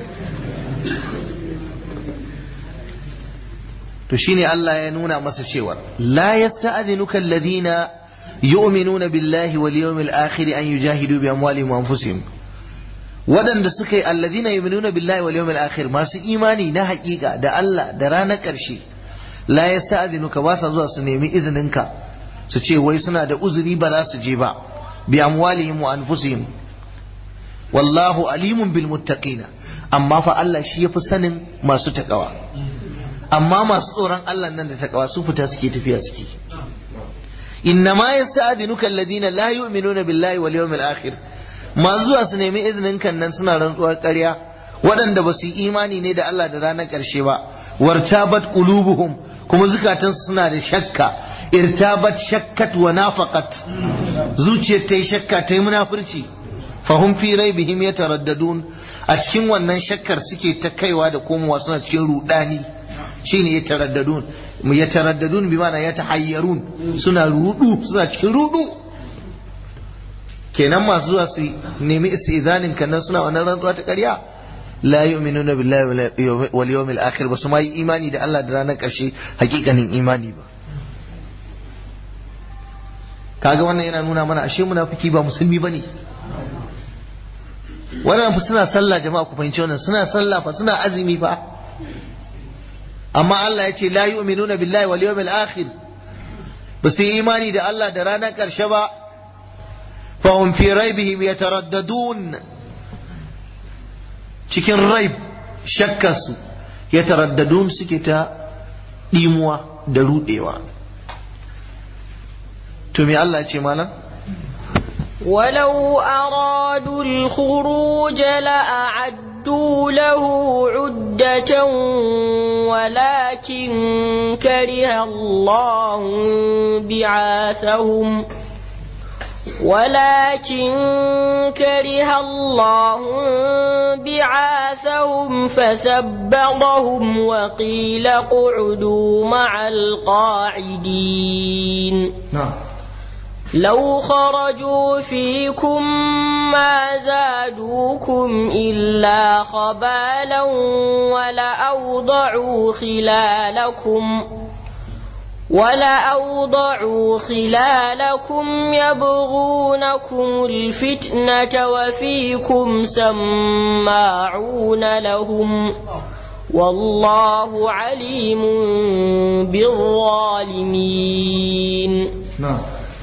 to shine Allah ya nuna masa cewa la yasta'dhinuka alladhina yu'minuna billahi wal yawmil akhir an yujahidu bi amwalihim wa anfusihim waɗanda suka yi alladhina yu'minuna billahi wal yawmil akhir masu imani na haƙiƙa da Allah da ranar ƙarshe la ya sa'adinuka ba sa zuwa su nemi izininka su ce wai suna da uzuri ba za su je ba bi amwalihim wa anfusihim wallahu alimun bil muttaqina amma fa Allah shi yafi sanin masu takawa amma masu tsoron Allah nan da takawa su fita suke tafiya suke innama yasta'dinuka alladhina la yu'minuna billahi wal yawmil akhir ma zuwa su nemi izinin kan nan suna rantsuwar ƙarya waɗanda ba su yi imani ne da Allah da ranar ƙarshe ba wartabat qulubuhum kuma zukatansu suna da shakka irtabat shakkat wa nafaqat zuciyar ta yi shakka ta yi munafurci fahum fi raibihim yataraddadun a cikin wannan shakkar suke ta kaiwa da komowa suna cikin rudani shine yataraddadun mu yataraddadun bi ma'ana yatahayyarun suna rudu suna cikin rudu kenan masu zuwa su nemi istizanin kannan suna wannan rantsuwa ta ƙarya la yu'minuna billahi wal yawmil akhir ba su ma yi imani da Allah da ranar ƙarshe hakikanin imani ba kaga wannan yana nuna mana ashe munafiki ba musulmi bane wannan fa suna sallah jama'a ku fahimci wannan suna sallah fa suna azumi fa amma Allah ya ce la yu'minuna billahi wal yawmil akhir ba su yi imani da Allah da ranar ƙarshe ba fahum fi raibihim yataraddadun cikin raib shakkarsu yataraddadun suke ta dimuwa da rudewa to me Allah ce malam ولو أرادوا الخروج لأعدوا له عدة ولكن كره الله بعاثهم ولكن كره الله بعاثهم فثبطهم وقيل اقعدوا مع القاعدين نعم لو خرجوا فيكم ما زادوكم إلا خبالا ولأوضعوا خلالكم ولأوضعوا خلالكم يبغونكم الفتنة وفيكم سماعون لهم والله عليم بالظالمين نعم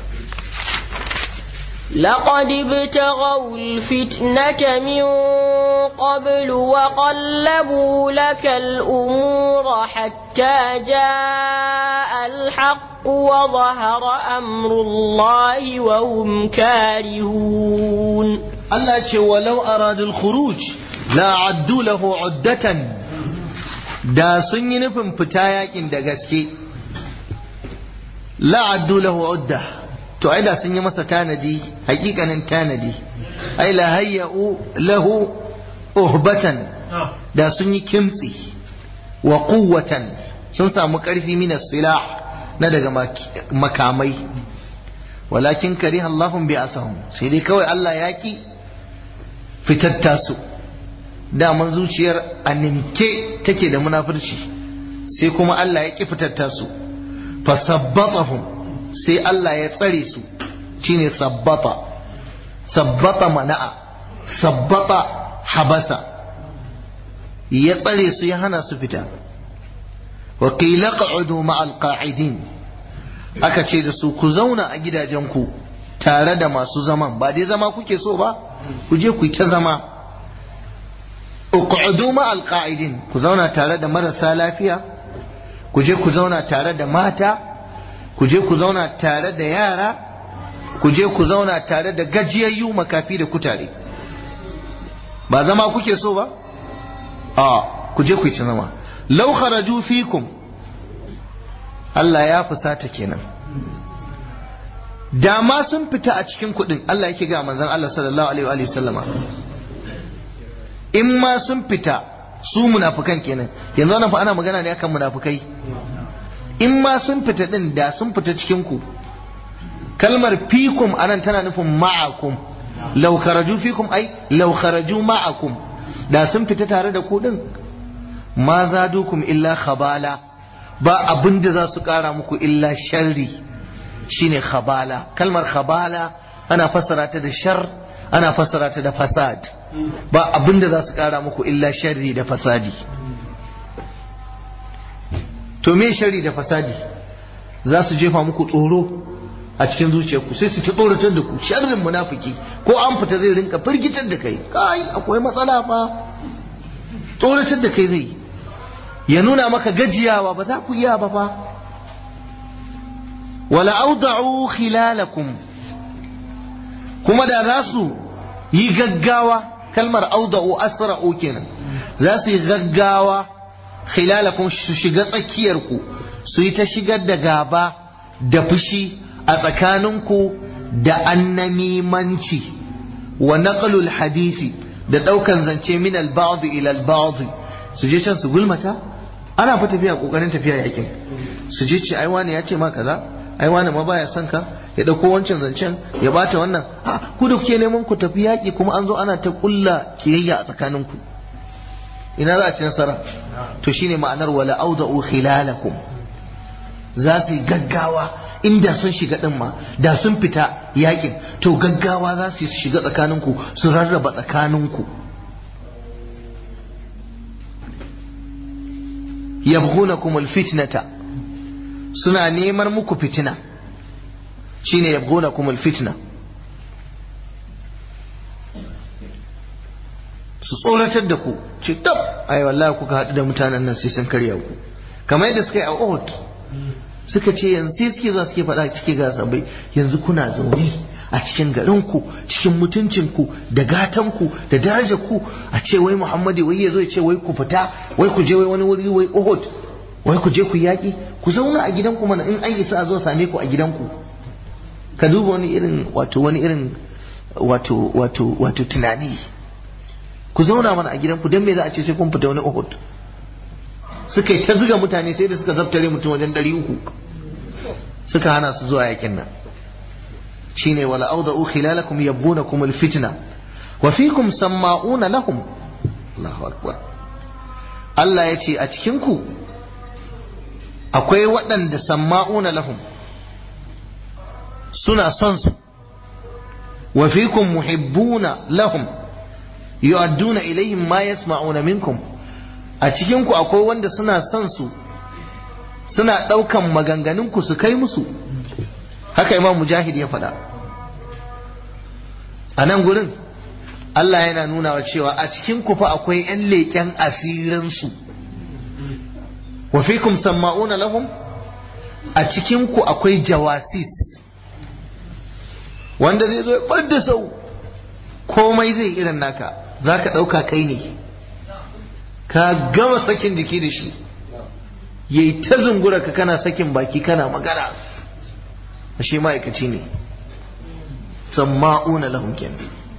لقد ابتغوا الفتنة من قبل وقلبوا لك الأمور حتى جاء الحق وظهر أمر الله وهم كارهون Allah ce walau aradul khuruj la addu lahu uddatan da sun yi nufin fita yakin da gaske la addu lahu udda to ai da sun yi masa tanadi hakikanin tanadi ai la hayya'u lahu uhbatan da sun yi kimtsi wa quwwatan sun samu karfi min silah na daga makamai walakin kariha Allahum bi asahum sai dai kawai Allah ya ki fitatta su daman zuciyar a nimke take da munafurci sai kuma Allah ya ki fitatta su fasabbatahum sai Allah ya tsare su shine sabbata sabbata mana'a sabbata habasa ya tsare su ya hana su fita wa qila qa'udu ma'al qa'idin aka ce da su ku zauna a gidajenku tare da masu zaman ba dai zama kuke so ba ku je ku yi ta zama uq'udu ma'al qa'idin ku zauna tare da marasa lafiya ku je ku zauna tare da mata ku je ku zauna tare da yara ku je ku zauna tare da gajiyayyu makafi da kutare ba zama kuke so ba a ku je ku yi ta zama law kharaju fikum Allah ya fusata kenan da ma sun fita a cikin kuɗin Allah yake ga manzon Allah sallallahu alaihi wa sallama in ma sun fita su munafukan kenan yanzu wannan fa ana magana ne akan munafukai in ma sun fita din da sun fita cikin ku kalmar fikum anan tana nufin ma'akum law kharaju fikum ai law kharaju ma'akum da sun fita tare da ku din ma zadukum illa khabala ba abin da za su kara muku illa sharri shine khabala kalmar khabala ana fassara ta da shar ana fassara ta da fasad ba abin da za su kara muku illa sharri da fasadi to me sharri da fasadi za su jefa muku tsoro a cikin zuciyarku sai su ta tsoratar da ku sharrin munafiki ko an fita zai rinka firgitar da kai kai akwai matsala fa tsoratar da kai zai ya nuna maka gajiyawa ba za ku iya ba fa wala auda'u khilalakum kuma da za su yi gaggawa kalmar auda'u asra'u kenan za su yi gaggawa khilalakum su shiga tsakiyarku su yi ta shigar da gaba da fushi a tsakaninku da annamimanci wa naqlul hadisi da daukan zance min al-ba'd ila al-ba'd su je can su gulmata ana fa tafiya kokarin tafiya yakin su je ce ai wani ya ce ma kaza ai wani ma baya son ka ya dauko wancan zancen ya bata wannan ha ku da kuke neman ku tafi yaki kuma an zo ana ta kulla kiyayya a tsakaninku ina za a ci nasara to shine ma'anar wala auda'u khilalakum za su yi gaggawa inda sun shiga din ma da sun fita yakin to gaggawa za su yi su shiga tsakaninku su rarraba tsakaninku yabghunakum alfitnata suna neman muku fitina shine yabghunakum alfitna su tsoratar da ku ce tab ai wallahi kuka haɗu da mutanen nan sai sun karya ku kamar yadda suka yi a Uhud suka ce yanzu sai suke zuwa suke faɗa cike ga sabai yanzu kuna zaune a cikin garinku cikin mutuncinku da gatanku da darajarku a ce wai Muhammadu wai ya zo ya ce wai ku fita wai ku je wai wani wuri wai Uhud wai ku je ku yaƙi ku zauna a gidanku mana in an isa a zo same ku a gidanku ka duba wani irin wato wani irin wato wato wato tunani ku zauna mana a gidanku don me za a ce sai kun fita wani Uhud suka yi ta zuga mutane sai da suka zabtare mutum wajen ɗari uku suka hana su zuwa yakin nan shine wala awda'u khilalakum yabghunakum alfitna wa fikum samma'una lahum Allahu akbar Allah ya ce a cikin ku akwai waɗanda samma'una lahum suna son su wa fikum muhibbuna lahum yu'adduna ilayhim ma yasma'una minkum a cikin ku akwai wanda suna son su suna ɗaukan maganganun ku su kai musu haka imam mujahid ya faɗa a nan gurin Allah yana nuna wa cewa a cikin ku fa akwai 'yan leƙen asirinsu wa fikum samma'una lahum a cikin ku akwai jawasis wanda zai zo ya bar da sau komai zai irin naka za ka ɗauka kai ne ka gama sakin jiki da shi yayi ta zungura ka kana sakin baki kana magana shi ma'aikaci ne samma'una lahum kenan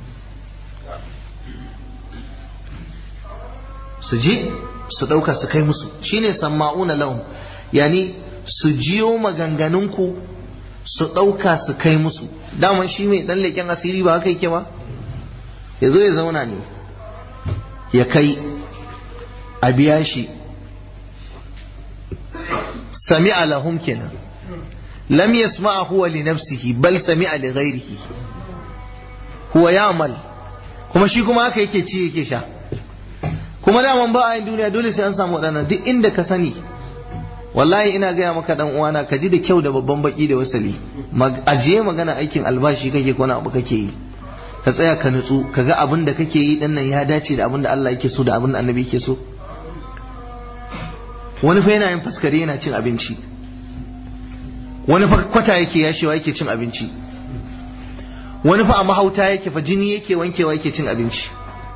su je su ɗauka su kai musu shine samma'una lahum yani su jiyo maganganunku su ɗauka su kai musu daman shi mai ɗan leƙen asiri ba haka yake ba ya zo ya zauna ne ya kai a biya shi sami'a lahum kenan lam yasma'a huwa li nafsihi bal sami'a li ghairihi huwa ya'mal kuma shi kuma haka yake ci yake sha kuma daman ba a yin duniya dole sai an samu waɗannan duk inda ka sani wallahi ina gaya maka dan uwana ka ji da kyau da babban baki da wasali ajiye magana aikin albashi kake ko abu kake yi ka tsaya ka nutsu ka ga abin da kake yi din nan ya dace da abin da Allah yake so da abin da annabi yake so wani fa yana yin faskare yana cin abinci wani fa kwata yake yashewa yake cin abinci wani fa a mahauta yake fa jini yake wankewa yake cin abinci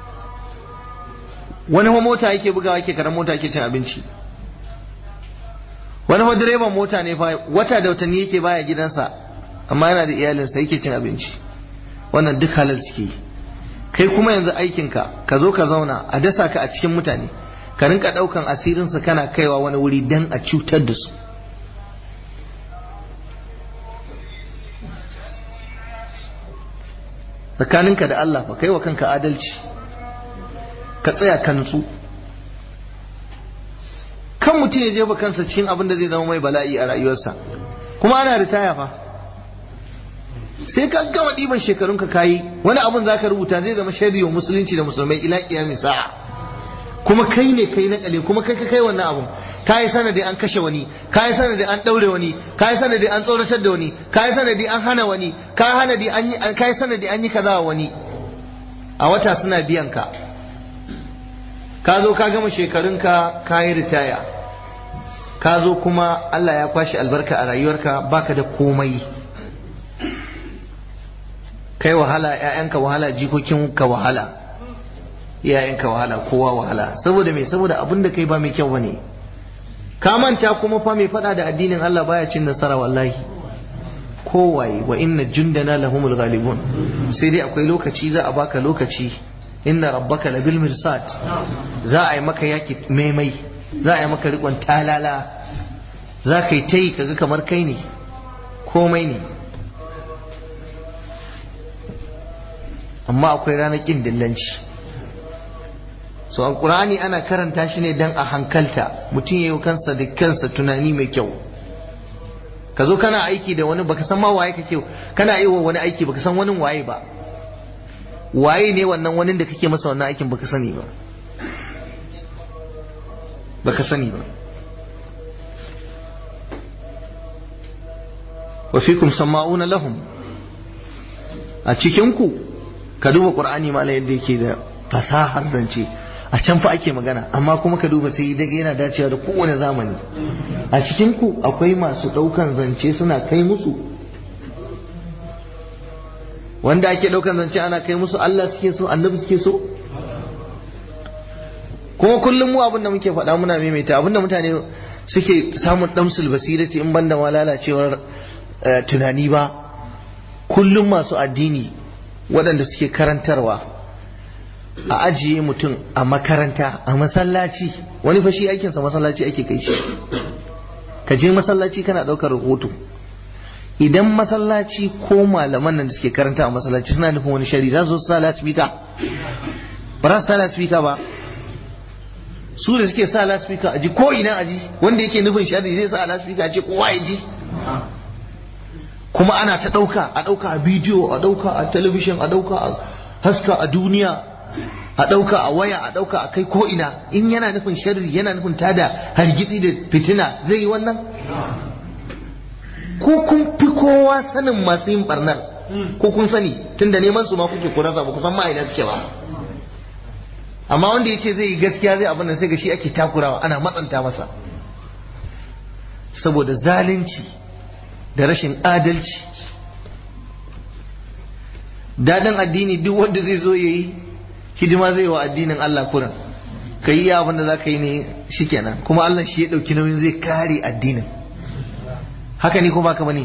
wani fa mota yake bugawa yake karan mota yake cin abinci wani fa direban mota ne fa wata da watanni yake baya gidansa amma yana da iyalinsa yake cin abinci wannan duk halal suke yi kai kuma yanzu aikinka ka zo ka zauna a dasa ka a cikin mutane ka rinka daukan asirinsu kana kaiwa wani wuri dan a cutar da su tsakaninka da Allah fa kai wa kanka adalci ka tsaya ka nutsu kan mutum ya jefa kansa cikin abin da zai zama mai bala'i a rayuwarsa kuma ana ritaya fa sai ka gama ɗiban shekarun ka kayi wani abun zaka rubuta zai zama sharri wa musulunci da musulmai ila kiyamin sa'a kuma kai ne kai na kale kuma kai ka kai wannan abun kayi sanadi an kashe wani kayi sanadi an daure wani kayi sanadi an tsoratar da wani kayi sanadi an hana wani kayi sanadi an yi kayi sanadi an yi kaza wa wani a wata suna biyan ka ka zo ka gama shekarunka ka yi ritaya ka zo kuma Allah ya kwashe albarka a rayuwarka baka da komai kai wahala ‘ya'yanka wahala jikokinka wahala iyayenka wahala kowa wahala saboda me saboda abin da kai ba mai kyau bane ka manta kuma fa mai fada da addinin Allah baya cin nasara wallahi kowaye wa inna jundana lahumul ghalibun sai dai akwai lokaci za a baka lokaci inna rabbaka labil mirsad za a yi maka yaki maimai za a yi maka rikon talala za ka yi ta yi kaga kamar kai ne komai ne amma akwai ranar ƙin dillanci so alkur'ani ana karanta shi ne dan a hankalta mutum ya yi kansa da kansa tunani mai kyau ka zo kana aiki da wani baka san ma waye kake kana yi wa wani aiki baka san wani waye ba waye ne wannan wani da kake masa wannan aikin baka sani ba baka sani ba wa fikum sama'una lahum a cikin ku ka duba qur'ani mala yadda yake da fasahar zance a can fa ake magana amma kuma ka duba sai daga yana dacewa da kowane zamani a cikin ku akwai masu ɗaukan zance suna kai musu wanda ake ɗaukan zance ana kai musu Allah suke so annabi suke so kuma kullum mu abin da muke faɗa muna maimaita abin da mutane suke samun ɗamsul basirati in banda ma lalacewar tunani ba kullum masu addini waɗanda suke karantarwa a ajiye mutum a makaranta a masallaci wani fashi aikinsa masallaci ake kai shi ka je masallaci kana ɗaukar rahoto idan masallaci ko malaman nan da suke karanta a masallaci suna nufin wani shari za su sa laspika ba za su sa laspika ba su da suke sa laspika a ji ko ina a ji wanda yake nufin shari zai sa laspika a ce kowa ya ji kuma ana ta ɗauka a ɗauka a bidiyo a ɗauka a talabishin a ɗauka a haska a duniya a ɗauka a waya a ɗauka a kai ko ina in yana nufin sharri yana nufin tada hargitsi da fitina zai yi wannan ko kun fi kowa sanin masu yin barnar ko kun sani tunda neman su ma kuke kurasa ba kusan ma'aina suke ba amma wanda ya ce zai yi gaskiya zai abin da sai ga shi ake takurawa ana matsanta masa saboda zalunci da rashin adalci daɗin addini duk wanda zai zo ya yi hidima zai wa addinin Allah kuran ka yi abin da za ka yi ne shikenan kuma Allah shi ya ɗauki nauyin zai kare addinin haka ne ko baka bane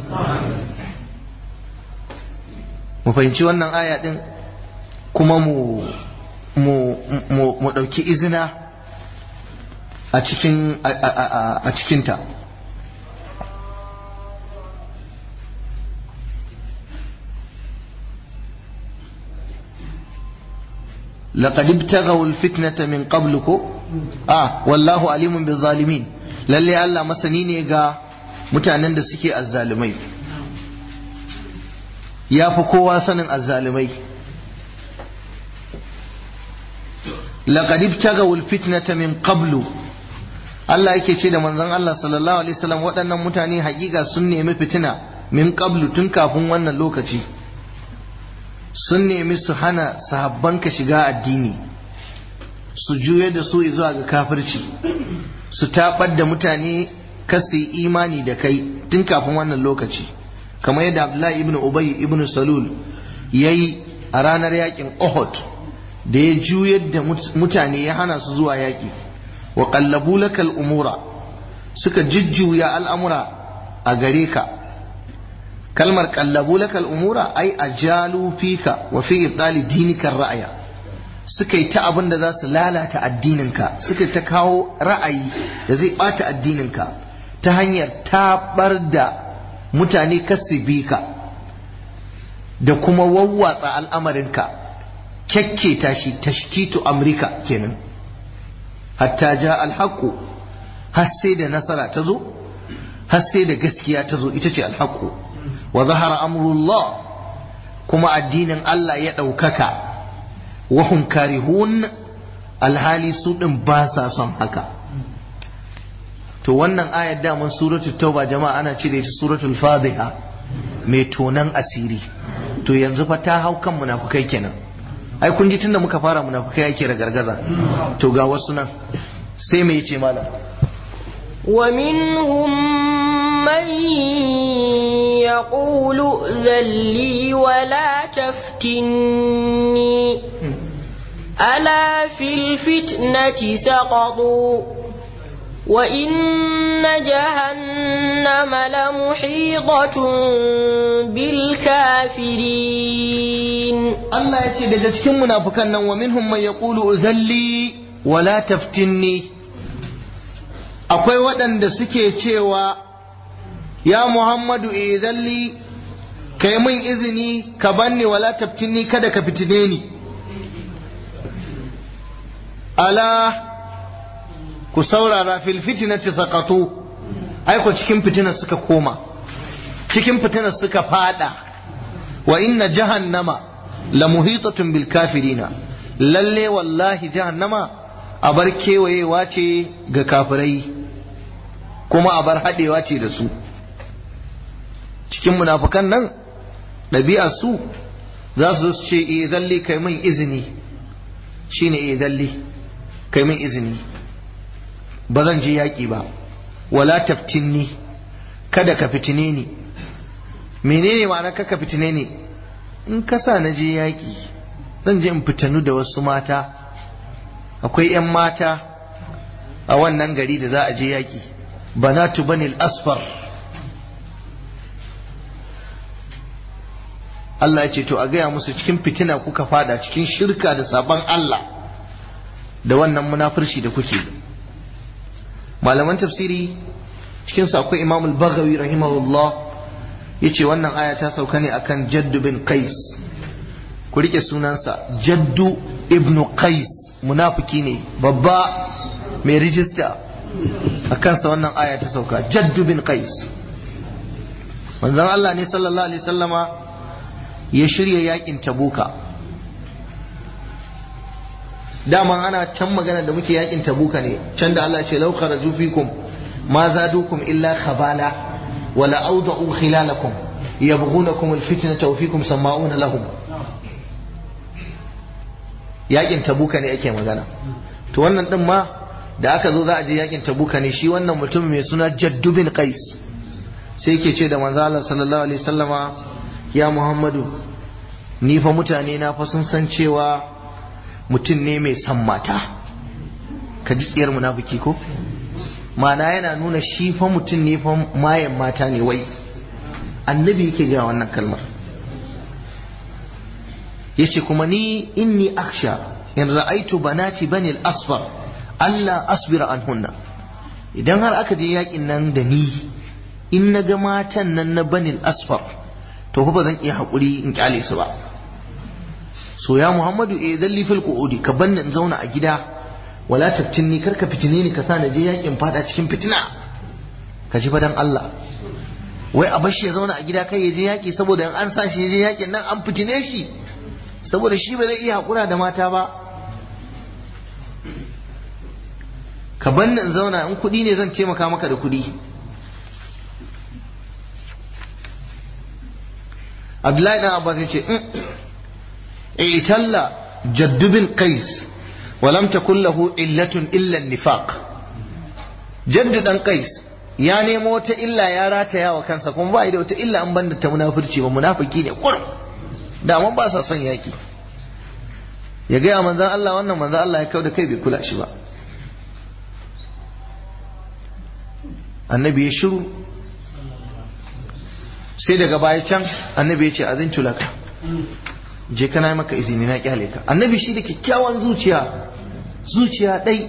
mu fahimci wannan aya din kuma mu mu mu mu ɗauki izina a cikin a cikinta لقد ابتغوا الفتنة من قبلكم آه والله عليم بالظالمين lalle Allah masani ne ga mutanen da suke azzalumai ya fi kowa sanin azzalumai laqad ibtaghaw alfitnata min qablu Allah yake ce da manzon Allah sallallahu alaihi wasallam waɗannan mutane hakika sun nemi fitina min qablu tun kafin wannan lokaci sun nemi su hana sahabbanka shiga addini su juye da su zuwa ga kafirci su taɓar da mutane kasi imani da kai tun kafin wannan lokaci kamar yadda abdullahi ibn ubay ibn salul ya yi a ranar yakin ohud da ya juyar da mutane ya hana su zuwa yaƙi wa qallabu lakal umura suka jujjuya al'amura a gare ka kalmar qallabu lakal umura ai ajalu fika wa fi ibdali dinika ra'aya suka yi ta abin da za su lalata addininka suka ta kawo ra'ayi da zai bata addininka ta hanyar tabar da mutane bi ka da kuma wawwatsa al'amarinka kyakketa shi tashtitu amrika kenan hatta ja alhaku har sai da nasara ta zo har sai da gaskiya ta zo ita ce alhaku wa zahara amrullah kuma addinin Allah ya ɗaukaka wahum karihun alhali su ɗin ba sa son haka to wannan ayar daman suratul tauba jama'a ana cire ta suratul fadhiha mai tonan asiri to yanzu fa ta hau kan munafukai kenan ai kun ji tunda muka fara munafukai ake ragargaza to ga wasu nan sai me yace malam ومنهم من يقول ائذن لي ولا تفتني ألا في الفتنة سقطوا وإن جهنم لمحيطة بالكافرين Allah ya ce daga cikin munafukan nan wa minhum man yaqulu uzalli wala taftinni akwai waɗanda suke cewa ya Muhammadu izalli kai min izini ka banni wala taftinni kada ka fitine ni ala ku saurara fil fitnati saqatu ai ko cikin fitinar suka koma cikin fitinar suka fada wa inna jahannama la muhitatun bil kafirina lalle wallahi jahannama a bar kewayewa ce ga kafirai kuma a bar haɗewa ce da su cikin munafukan nan ɗabi'a su za su su ce eh zalle kai min izini shine eh dalli kai min izini ba zan je yaƙi ba wala taftinni kada ka fitine ni menene ma'ana ka fitine ni in ka sa na je yaƙi zan je in fitanu da wasu mata akwai 'yan mata a wannan gari da za a je yaƙi banatu banil asfar Allah ya ce to a gaya musu cikin fitina kuka fada cikin shirka da sabon Allah da wannan munafurci da kuke malaman tafsiri cikin su akwai Imam al-Baghawi rahimahullah yace wannan aya ta sauka ne akan Jaddu bin Qais ku rike sunansa Jaddu ibn Qais munafiki ne babba mai rijista a kansa wannan aya ta sauka Jaddu bin Qais manzon Allah ne sallallahu alaihi sallama ya shirya yakin tabuka daman ana can magana da muke yakin tabuka ne can da Allah ce lauka raju fikum ma zadukum illa khabala wala awda'u khilalakum yabghunakum alfitnata wa fikum sama'una lahum yakin tabuka ne ake magana to wannan din ma da aka zo za a je yakin tabuka ne shi wannan mutum mai suna jaddu bin qais sai yake ce da manzo Allah sallallahu alaihi wasallama ya Muhammadu ni fa mutane na fa sun san cewa mutum ne mai san mata ka ji tsiyar munafiki ko mana yana nuna shi fa mutum ne fa mayan mata ne wai annabi yake ga wannan kalmar yace kuma ni inni aksha in ra'aitu banati bani al-asfar Allah asbira anhunna idan har aka je yakin nan da ni in na ga matan nan na bani al-asfar to ba zan iya haƙuri in kyale su ba so ya muhammadu eh zalli fil qu'udi ka banni in zauna a gida wala taftinni kar ka fitine ni ka sa na je yakin fada cikin fitina ka ji fadan Allah wai a bashi ya zauna a gida kai ya je yaki saboda in an sa shi ya je yakin nan an fitine shi saboda shi ba zai iya haƙura da mata ba ka banni in zauna in kuɗi ne zan taimaka maka da kuɗi abdullahi dan abbas ya ce italla jaddu bin qais wa lam takul lahu illatun illa nifaq jaddu dan qais ya nemo wata illa ya rataya wa kansa kuma ba da wata illa an banda ta munafurci ba munafiki ne kurum da mun ba sa son yaki ya gaya manzan Allah wannan manzan Allah ya kauda kai bai kula shi ba annabi ya shiru sai daga baya can annabi ya ce azintu laka je kana maka izini na kyale ka annabi shi da kyakkyawan zuciya zuciya dai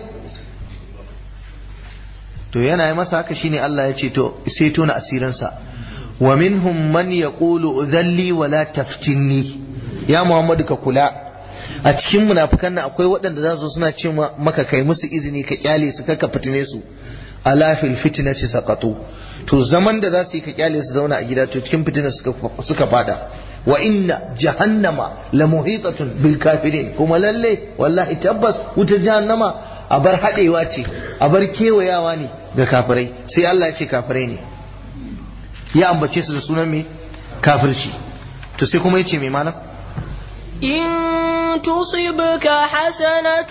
to yana yi masa haka shine Allah ya ce to sai tona asirinsa wa minhum man yaqulu udhalli wa la taftinni ya Muhammadu ka kula a cikin munafikan nan akwai waɗanda za su suna ce maka kai musu izini ka kyale su kaka fitine su ala fil fitnati saqatu to zaman da za su yi ka kyale su zauna a gida to cikin fitina suka fada wa inna jahannama la muhitatun bil kafirin kuma lalle wallahi tabbas wuta jahannama a bar hadewa ce a bar kewayawa ne ga kafirai sai Allah ya ce kafirai ne ya ambace su da sunan me kafirci to sai kuma yace me malam إن تصبك حسنة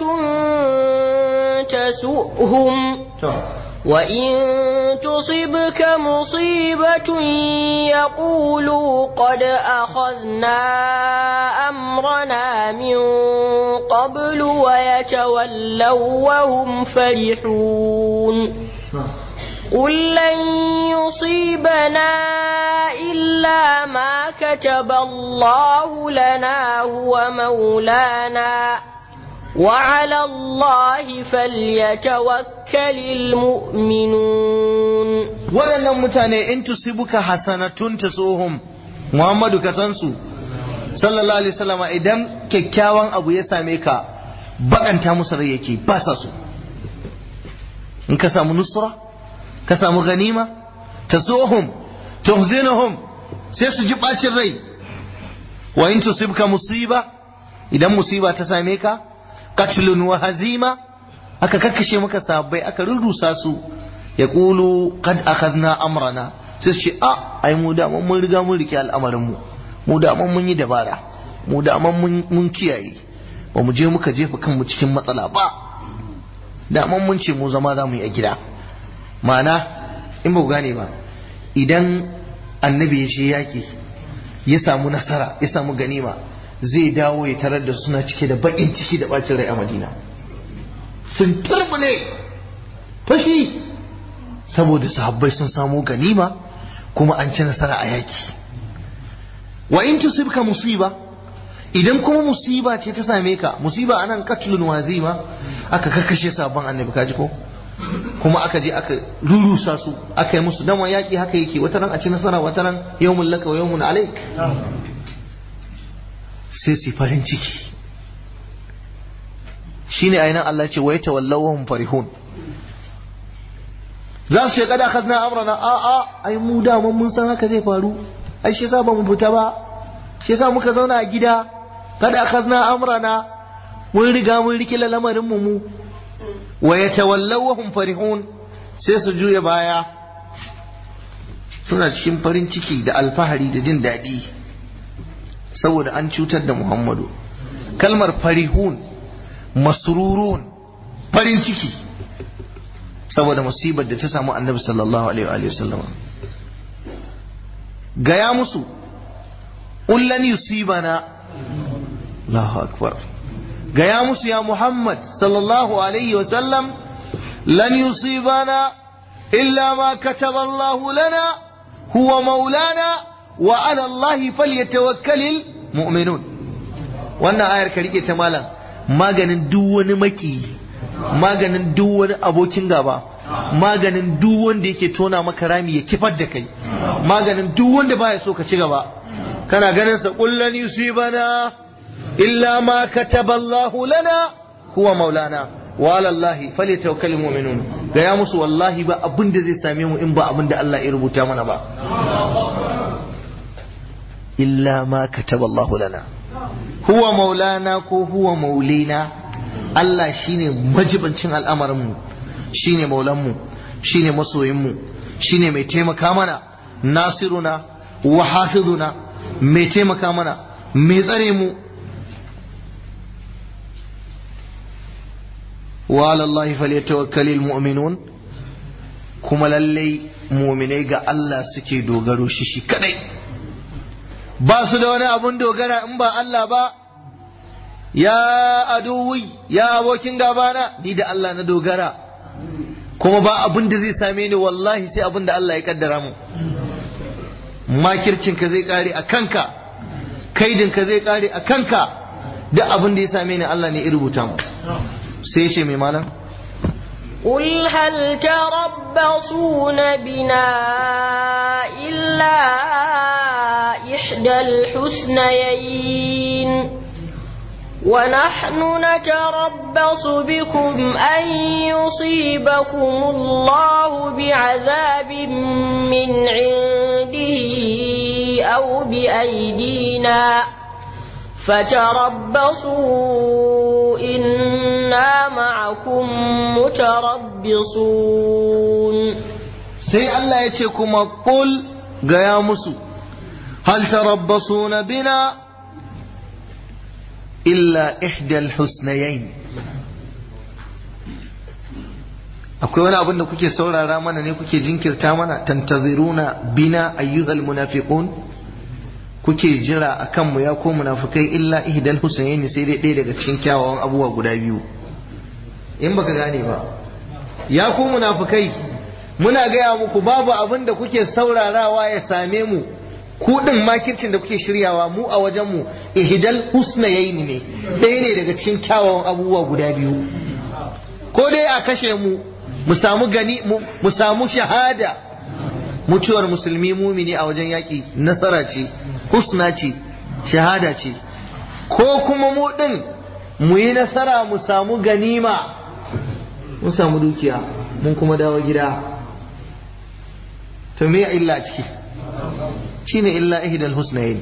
تسؤهم وإن تصبك مصيبة يقولوا قد أخذنا أمرنا من قبل ويتولوا وهم فرحون قل لن يصيبنا إلا ما كتب الله لنا هو مولانا وعلى الله فليتوكل المؤمنون waɗannan mutane in tusibuka hasanatun tasuhum Muhammadu ka san su sallallahu alaihi wasallam idan kyakkyawan abu ya same ka bakanta musu rai yake ba sa so in ka samu nusra ka samu ganima tasuhum tuhzinuhum sai su ji bacin rai wa in tusibka musiba idan musiba ta same ka qatlun wa hazima aka kakkashe maka sabbai aka rurrusa su ya kulu qad akhadna amrana sai su ce a ai mu da mun riga mun rike al'amarin mu mu da mun yi dabara mu da mun kiyaye ba mu je muka jefa kanmu cikin matsala ba da mun ce mu zama za mu yi a gida ma'ana in ba ku gane ba idan annabi ya je yaƙi ya samu nasara ya samu ganima zai dawo ya tarar da suna cike da baƙin ciki da ɓacin rai a madina sun turbule fashi saboda sahabbai sun samu ganima kuma an ci nasara a yaƙi wa in tusibka musiba idan kuma musiba ce ta same ka musiba anan katlun wazima aka kakkashe sabon annabi kaji ko kuma aka je aka rurusa su aka yi musu dan yaki haka yake wata ran a ci nasara wata ran yawmun laka wa yawmun alaik sai su farin ciki shine ainihin Allah ce wai tawallawhum farihun za su shekada akhadna amrana a a ai mu da mun san haka zai faru ai shi yasa ba mu fita ba shi yasa muka zauna a gida kada akhadna amrana mun riga mun rike lamarin mu mu wa yatawallawhum farihun sai su juya baya suna cikin farin ciki da alfahari da jin daɗi saboda an cutar da Muhammadu kalmar farihun masrurun farin ciki saboda musibar da ta samu annabi sallallahu alaihi wa sallam gaya musu ullan yusibana Allahu akbar gaya musu ya Muhammad sallallahu alaihi wa sallam lan yusibana illa ma kataba Allah lana huwa maulana wa ala Allah falyatawakkalul mu'minun wannan ayar ka rike ta malam maganin duk wani maki maganin duk wani abokin gaba maganin duk wanda yake tona maka rami ya kifar da kai maganin duk wanda baya so ka ci gaba kana ganin sa kullan yusibana illa ma kataballahu lana huwa maulana wa ala Allah falyatawakkalul mu'minun ga ya musu wallahi ba abin da zai same mu in ba abin da Allah ya rubuta mana ba illa ma kataballahu lana huwa maulana ko huwa maulina Allah shine majibancin al'amarinmu shine maulanmu shine masoyinmu shine mai taimaka mana nasiruna wa hafizuna mai taimaka mana mai tsare mu wa alallahi falyatawakkalul mu'minun kuma lallai mu'minai ga Allah suke dogaro shi shi kadai ba su da wani abun dogara in ba Allah ba ya aduwi ya abokin gabana ni da Allah na dogara kuma ba abin da zai same ni wallahi sai abin da Allah ya kaddara mu makircinka zai kare a kanka kaidinka zai kare a kanka duk abin da ya same ni Allah ne ya rubuta mu sai ce mai malam قل هل تربصون بنا إلا إحدى الحسنيين ونحن نتربص بكم أن يصيبكم الله بعذاب من عنده أو بأيدينا فتربصوا إنا معكم متربصون sai Allah ya ce kuma kul gaya musu hal tarabbasuna bina illa ihdal husnayain akwai wani abin da kuke saurara mana ne kuke jinkirta mana tantaziruna bina ayyuhal munafiqun kuke jira a kanmu ya ko munafukai illa ihdal husnayn sai dai ɗaya daga cikin kyawawan abubuwa guda biyu in baka gane ba ya ku munafukai muna gaya muku babu abin da kuke saurarawa ya same mu ku din makircin da kuke shiryawa mu a wajen mu ihdal husnayn ne ɗaya ne daga cikin kyawawan abubuwa guda biyu ko dai a kashe mu mu samu gani mu samu shahada mutuwar musulmi mumini a wajen yaƙi nasara ce husna ce shahada ce ko kuma mu ɗin mu yi nasara mu samu ganima mun samu dukiya mun kuma dawo gida to me illa ciki shine illa ihdal husnayn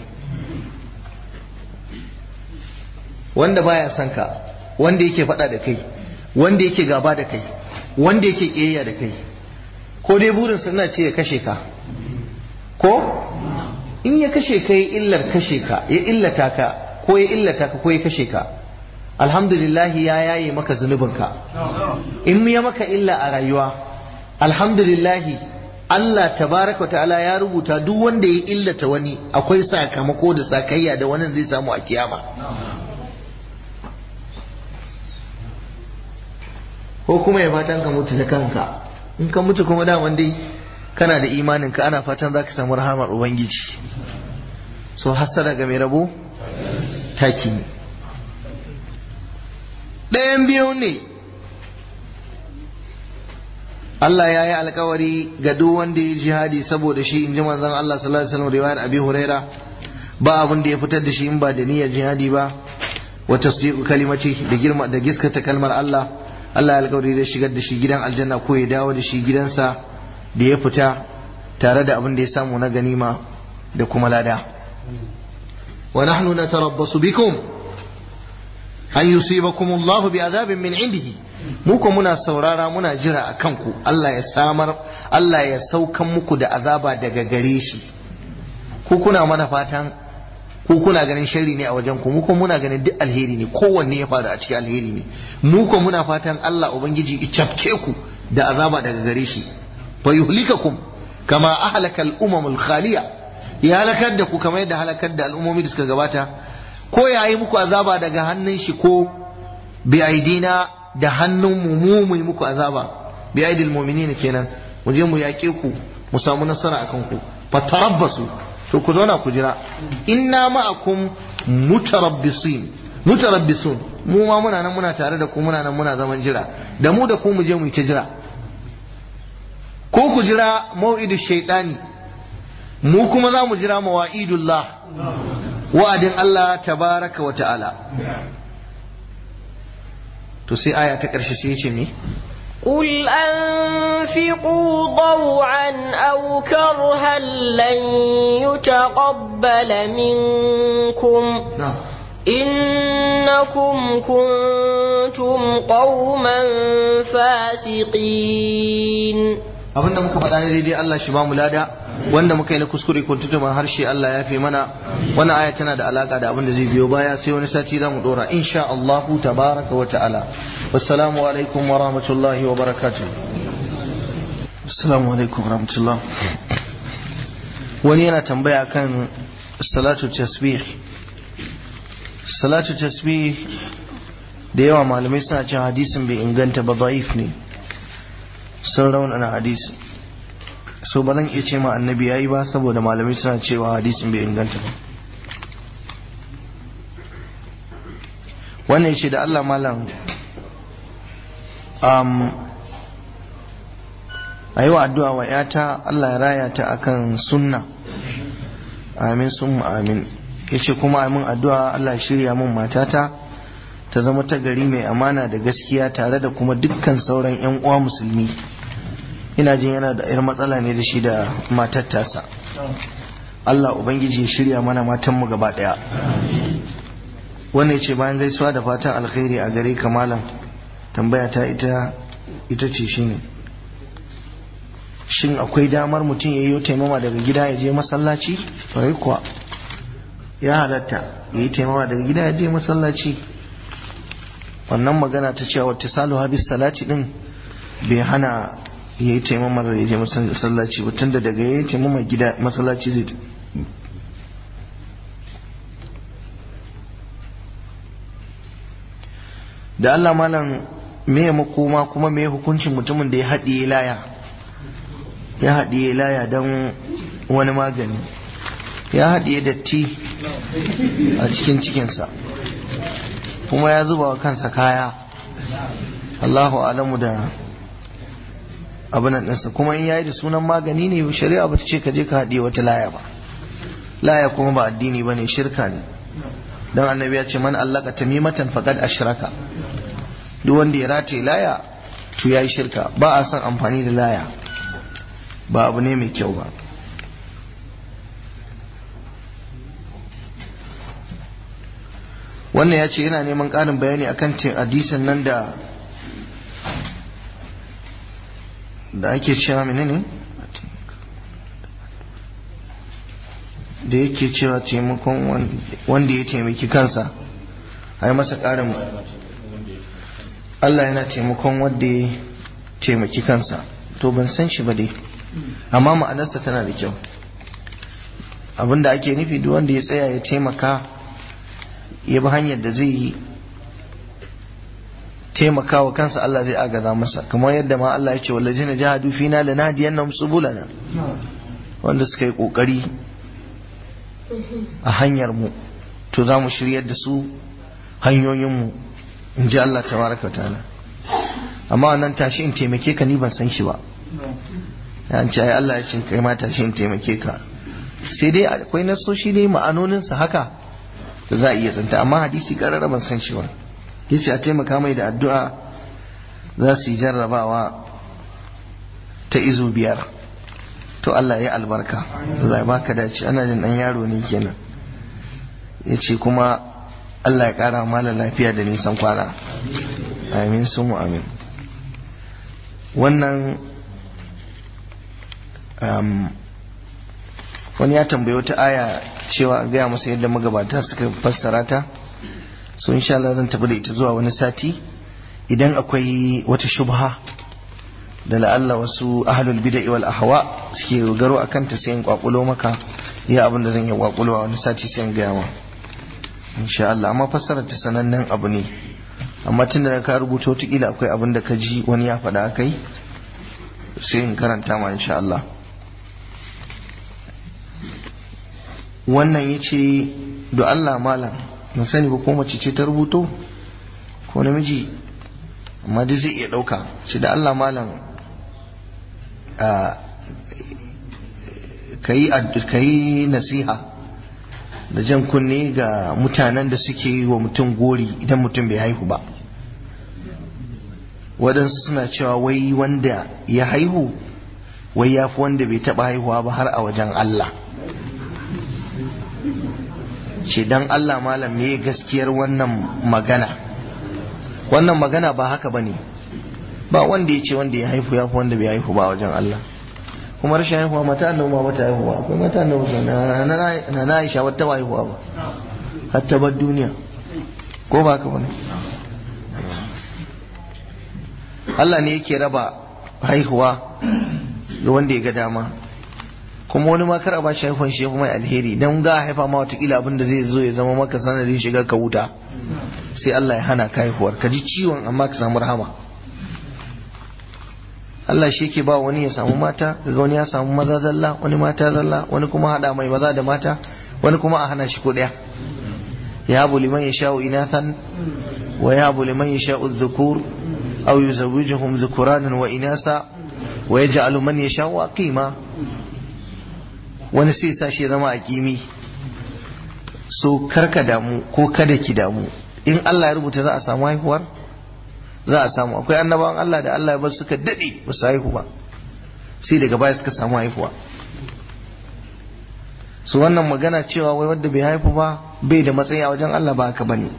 wanda baya son ka wanda yake faɗa da kai wanda yake gaba da kai wanda yake ƙiyayya da kai ko dai burin suna ce ya kashe ka ko in ya kashe ka ya illar kashe ka ya illata ka ko ya illata ka ko ya kashe ka alhamdulillahi ya yaye maka zunubinka in ya maka illa a rayuwa alhamdulillahi Allah tabaraka ta'ala ya rubuta duk wanda ya illata wani akwai sakamako da sakayya da wannan zai samu a kiyama ko kuma ya fatan ka mutu da kanka in ka mutu kuma daman dai kana da imanin ka ana fatan za ka samu rahamar ubangiji so hasada ga mai rabo taki ne ɗayan biyu ne Allah ya yi alkawari ga duk wanda ya jihadi saboda shi in ji manzon Allah sallallahu alaihi wasallam riwayar Abi Huraira ba abin da ya fitar da shi in ba da niyyar jihadi ba wa tasdiqu kalimati da girma da giskata kalmar Allah Allah ya alkawari zai shigar da shi gidan aljanna ko ya dawo da shi gidansa da ya fita tare da abin da ya samu na ganima da kuma lada wa nahnu natarabbasu bikum an yusibakum Allah bi azabin min indihi mu ko muna saurara muna jira a kanku Allah ya samar Allah ya saukan muku da azaba daga gare shi ku kuna mana fatan ku kuna ganin sharri ne a wajen ku mu ko muna ganin duk alheri ne kowanne ya faru a cikin alheri ne mu ko muna fatan Allah ubangiji ya cafke ku da azaba daga gare shi fa yuhlikakum kama ahlaka al-umam al-khaliya ya halakar da ku kamar yadda halakar da al'ummomi da suka gabata ko ya yi muku azaba daga hannun shi ko bi aidina da hannun mu mu mu yi muku azaba bi aidil mu'minin kenan mu je mu yaƙe ku mu samu nasara akan ku fatarabbasu to ku zauna ku jira inna ma'akum mutarabbisin mutarabbisun mu ma muna nan muna tare da ku muna nan muna zaman jira da mu da ku mu je mu yi ta jira ko ku jira mau'idu shaitani mu kuma za mu jira mawa'idullah wa'adin Allah tabaraka wa ta'ala to sai aya ta ƙarshe sai ce me قل أنفقوا ضوعا أو كرها لن يتقبل منكم na'am إنكم كنتم قوما فاسقين abinda muka faɗa ne daidai Allah shi ba mu lada wanda muka yi na kuskure ko tutuma harshe Allah ya fi mana wannan aya tana da alaka da abin da zai biyo baya sai wani sati za mu dora insha Allah tabaraka wa ta'ala wassalamu alaikum wa rahmatullahi wa barakatuh assalamu alaikum wa rahmatullah wani yana tambaya kan salatu tasbih salatu tasbih da yawa malamai suna cewa hadisin bai inganta ba da'if ne sun raunana hadisi so ba zan iya ce ma annabi yayi ba saboda malamai suna cewa hadisin bai inganta ba wannan ce da Allah malam um, a yi wa addu'a wa ‘yata Allah ya raya ta akan sunna amin sun amin ya ce kuma amin addu'a Allah ya shirya min matata ta zama ta gari mai amana da gaskiya tare da kuma dukkan sauran 'yan uwa musulmi ina jin yana da 'yar matsala ne da shi da matar tasa Allah Ubangiji ya shirya mana matanmu gaba daya wannan ce bayan gaisuwa da fatan alkhairi a gare ka malam tambaya ta ita ita ce shine shin akwai damar mutum ya yi taimama daga gida ya je masallaci farai kuwa ya halatta ya yi taimama daga gida ya je masallaci wannan magana ta cewa wata salu habis salati din bai hana ya yi taimamar ya je masallaci ba tunda daga ya yi taimamar gida masallaci zai da Allah malam me makoma kuma me hukuncin mutumin da ya haɗiye laya ya haɗiye laya don wani magani ya haɗiye datti a cikin cikinsa kuma ya zuba wa kansa kaya Allahu alamu da abin ɗinsa kuma in yayi da sunan magani ne shari'a ba ta ce ka je ka haɗiye wata laya ba laya kuma ba addini ba ne shirka ne don annabi ya ce man allaka tamimatan faqad ashraka duk wanda ya rataye laya to yayi shirka ba a son amfani da laya ba abu ne mai kyau ba wannan ya ce yana neman ƙarin bayani akan hadisin nan da da ake cewa menene da yake cewa taimakon wanda ya taimaki kansa a yi masa ƙarin Allah yana taimakon wanda ya taimaki kansa to ban san shi ba dai amma ma'anarsa tana da kyau abinda ake nufi duk wanda ya tsaya ya taimaka ya bi hanyar da zai yi taimaka wa kansa Allah zai agaza masa kamar yadda ma Allah ya ce wallazina jahadu fina lanahdiyannahum subulana wanda suka yi kokari a hanyar mu to za mu shiryar da su hanyoyin mu in ji Allah tabaraka ta'ala amma wannan tashi in taimake ka ni ban san shi ba ya ce ai Allah ya ce kai ma tashi in taimake ka sai dai akwai nasoshi dai ma'anoninsa haka da za a iya tsanta amma hadisi karara ban san shi ba yace a taimaka mai da addu'a za su yi jarrabawa ta izu biyar to Allah ya albarka Allah ya baka dace ana jin dan yaro ne kenan yace kuma Allah ya kara mala lafiya da nisan kwana amin sun amin wannan wani ya tambayi wata aya cewa a gaya masa yadda magabata suka fassara ta so insha Allah zan tafi da ita zuwa wani sati idan akwai wata shubha da la'alla wasu ahlul bid'a wal ahwa suke rogaro akan ta sai in kwakulo maka iya abin da zan yi kwakulo a wani sati sai in gaya ma insha Allah amma fassarar ta sanannen abu ne amma tunda da ka rubuta wata kila akwai abin da ka ji wani ya faɗa kai sai in karanta ma insha Allah wannan ya ce da Allah malam na sani ba ko mace ce ta rubuto ko namiji amma dai zai iya ɗauka ce da Allah malam ka yi nasiha da jan kunne ga mutanen da suke yi wa mutum gori idan mutum bai haihu ba waɗansu suna cewa wai wanda ya haihu wai ya fi wanda bai taɓa haihuwa ba har a wajen Allah ce dan Allah malam me gaskiyar wannan magana wannan magana ba haka bane ba wanda ya ce wanda ya haifu ya fi wanda bai haifu ba wajen Allah kuma rashin haihuwa mata annabi ma bata haihuwa akwai mata annabi na na na Aisha wata ba haihuwa ba har ta bar duniya ko ba haka bane Allah ne yake raba haihuwa ga wanda ya ga dama kuma wani ma kar a bashi haifan shi kuma alheri dan ga haifa ma watakila abin da zai zo ya zama maka sanadin shiga ka wuta sai Allah ya hana ka haihuwar ka ji ciwon amma ka samu rahama Allah shi yake ba wani ya samu mata daga wani ya samu maza zalla wani mata zalla wani kuma hada mai maza da mata wani kuma a hana shi ko daya ya habu liman yasha'u inathan wa ya habu liman yasha'u dhukur aw yuzawwijuhum dhukuranan wa inasa wa yaj'alu man yasha'u aqima wani sai sa shi zama a kimi so karka damu ko kada ki damu in Allah ya rubuta za a samu haihuwar za a samu akwai annabawan Allah da Allah ya bar suka dade ba su haihu ba sai daga baya suka samu haihuwa su wannan magana cewa wai wanda bai haifu ba bai da matsayi a wajen Allah ba haka bane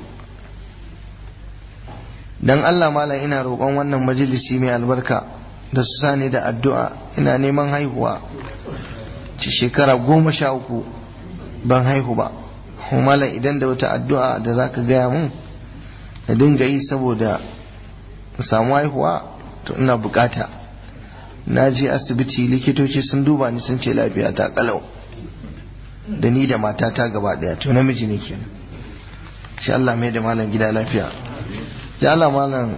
dan Allah malam ina roƙon wannan majalisi mai albarka da su sani da addu'a ina neman haihuwa ci shekara goma sha uku ban haihu ba malam idan da wata addu'a da za ka gaya mun na dinga yi saboda samu haihuwa to ina bukata na je asibiti likitoci sun duba ni sun ce lafiya ta kalau da ni da matata gaba daya to namiji ne kenan shi Allah mai da malam gida lafiya ya Allah malam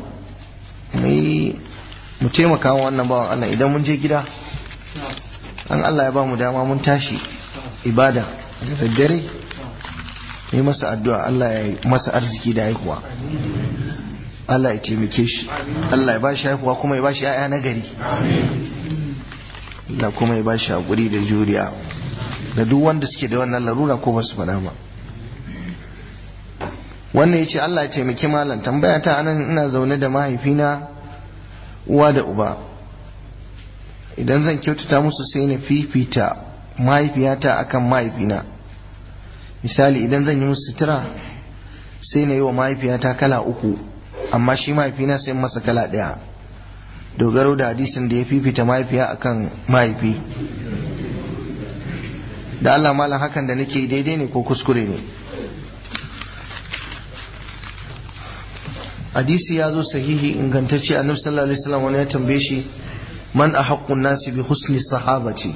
mu taimaka wannan bawan Allah idan mun je gida an Allah ya ba mu dama mun tashi ibada da daddare yi masa addu'a Allah ya yi masa arziki da haihuwa Allah ya taimake shi Allah ya ba shi haihuwa kuma ya ba shi ‘ya'ya na gari Allah kuma ya ba shi haƙuri da juriya da duk wanda suke da wannan larura ko ba su faɗa ba wannan ya ce Allah ya taimaki malam tambaya ta anan ina zaune da mahaifina uwa da uba idan zan kyautata musu sai na fifita mahaifiyata akan mahaifina misali idan zan yi musu sutura sai na yi wa mahaifiyata kala uku amma shi mahaifina sai masa kala ɗaya dogaro da hadisin da ya fifita mahaifiya akan mahaifi da Allah malam hakan da nake daidai ne ko kuskure ne hadisi ya zo sahihi ingantacce annabi sallallahu alaihi wasallam wani ya tambaye shi man ahaqqun nasi bi husni sahabati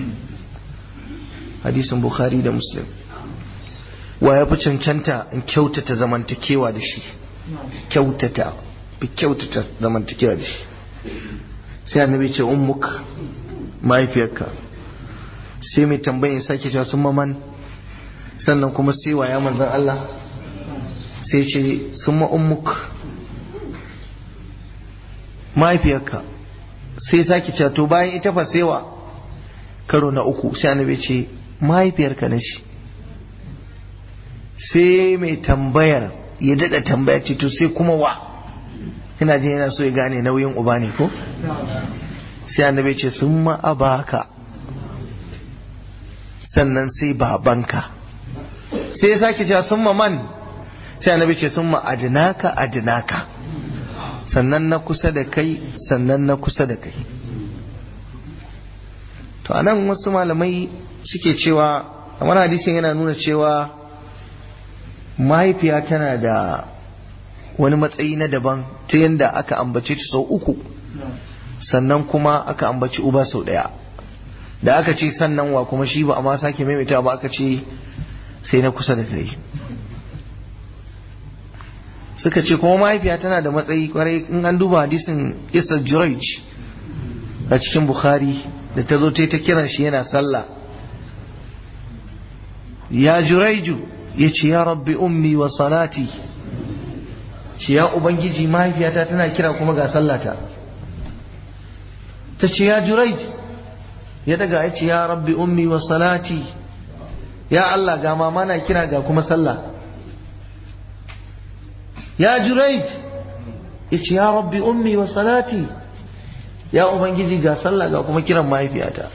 hadisin bukhari da muslim wa ya fi cancanta in kyautata zamantakewa da shi kyautata fi kyautata zamantakewa da shi sai annabi ce ummuk mahaifiyarka sai mai tambayin sake cewa sun maman sannan kuma sai waya manzan Allah sai ce sun ma ummuk mahaifiyarka sai sake cewa to bayan ita fa sewa karo na uku sai annabi ce mahaifiyarka na shi sai mai tambayar ya daɗa tambaya ce to sai kuma wa ina jin yana so ya gane nauyin uba ne ko sai annabi ce sun ma'abaka sannan sai babanka sai ya sake cewa sun man sai annabi ce sun ma'adinaka adinaka sannan na kusa da kai sannan na kusa da kai to anan wasu malamai suke cewa kamar hadisin yana nuna cewa mahaifiya tana da wani matsayi na daban ta yadda aka ambace ta sau uku sannan kuma aka ambaci uba sau ɗaya da aka ce sannan wa kuma shi ba a ma sake maimaita ba aka ce sai na kusa da kai suka ce kuma mahaifiya tana da matsayi kwarai in an duba hadisin isa juraj a cikin bukhari da ta zo ta ta kiran shi yana sallah ya juraiju ya ce ya rabbi ummi wa salati ce ya ubangiji mahaifiyata tana kira kuma ga sallata ta ce ya juraij ya daga ya ce ya rabbi ummi wa salati ya Allah ga mama na kira ga kuma sallah ya juraij ya ce ya rabbi ummi wa salati ya ubangiji ga sallah ga kuma kiran mahaifiyata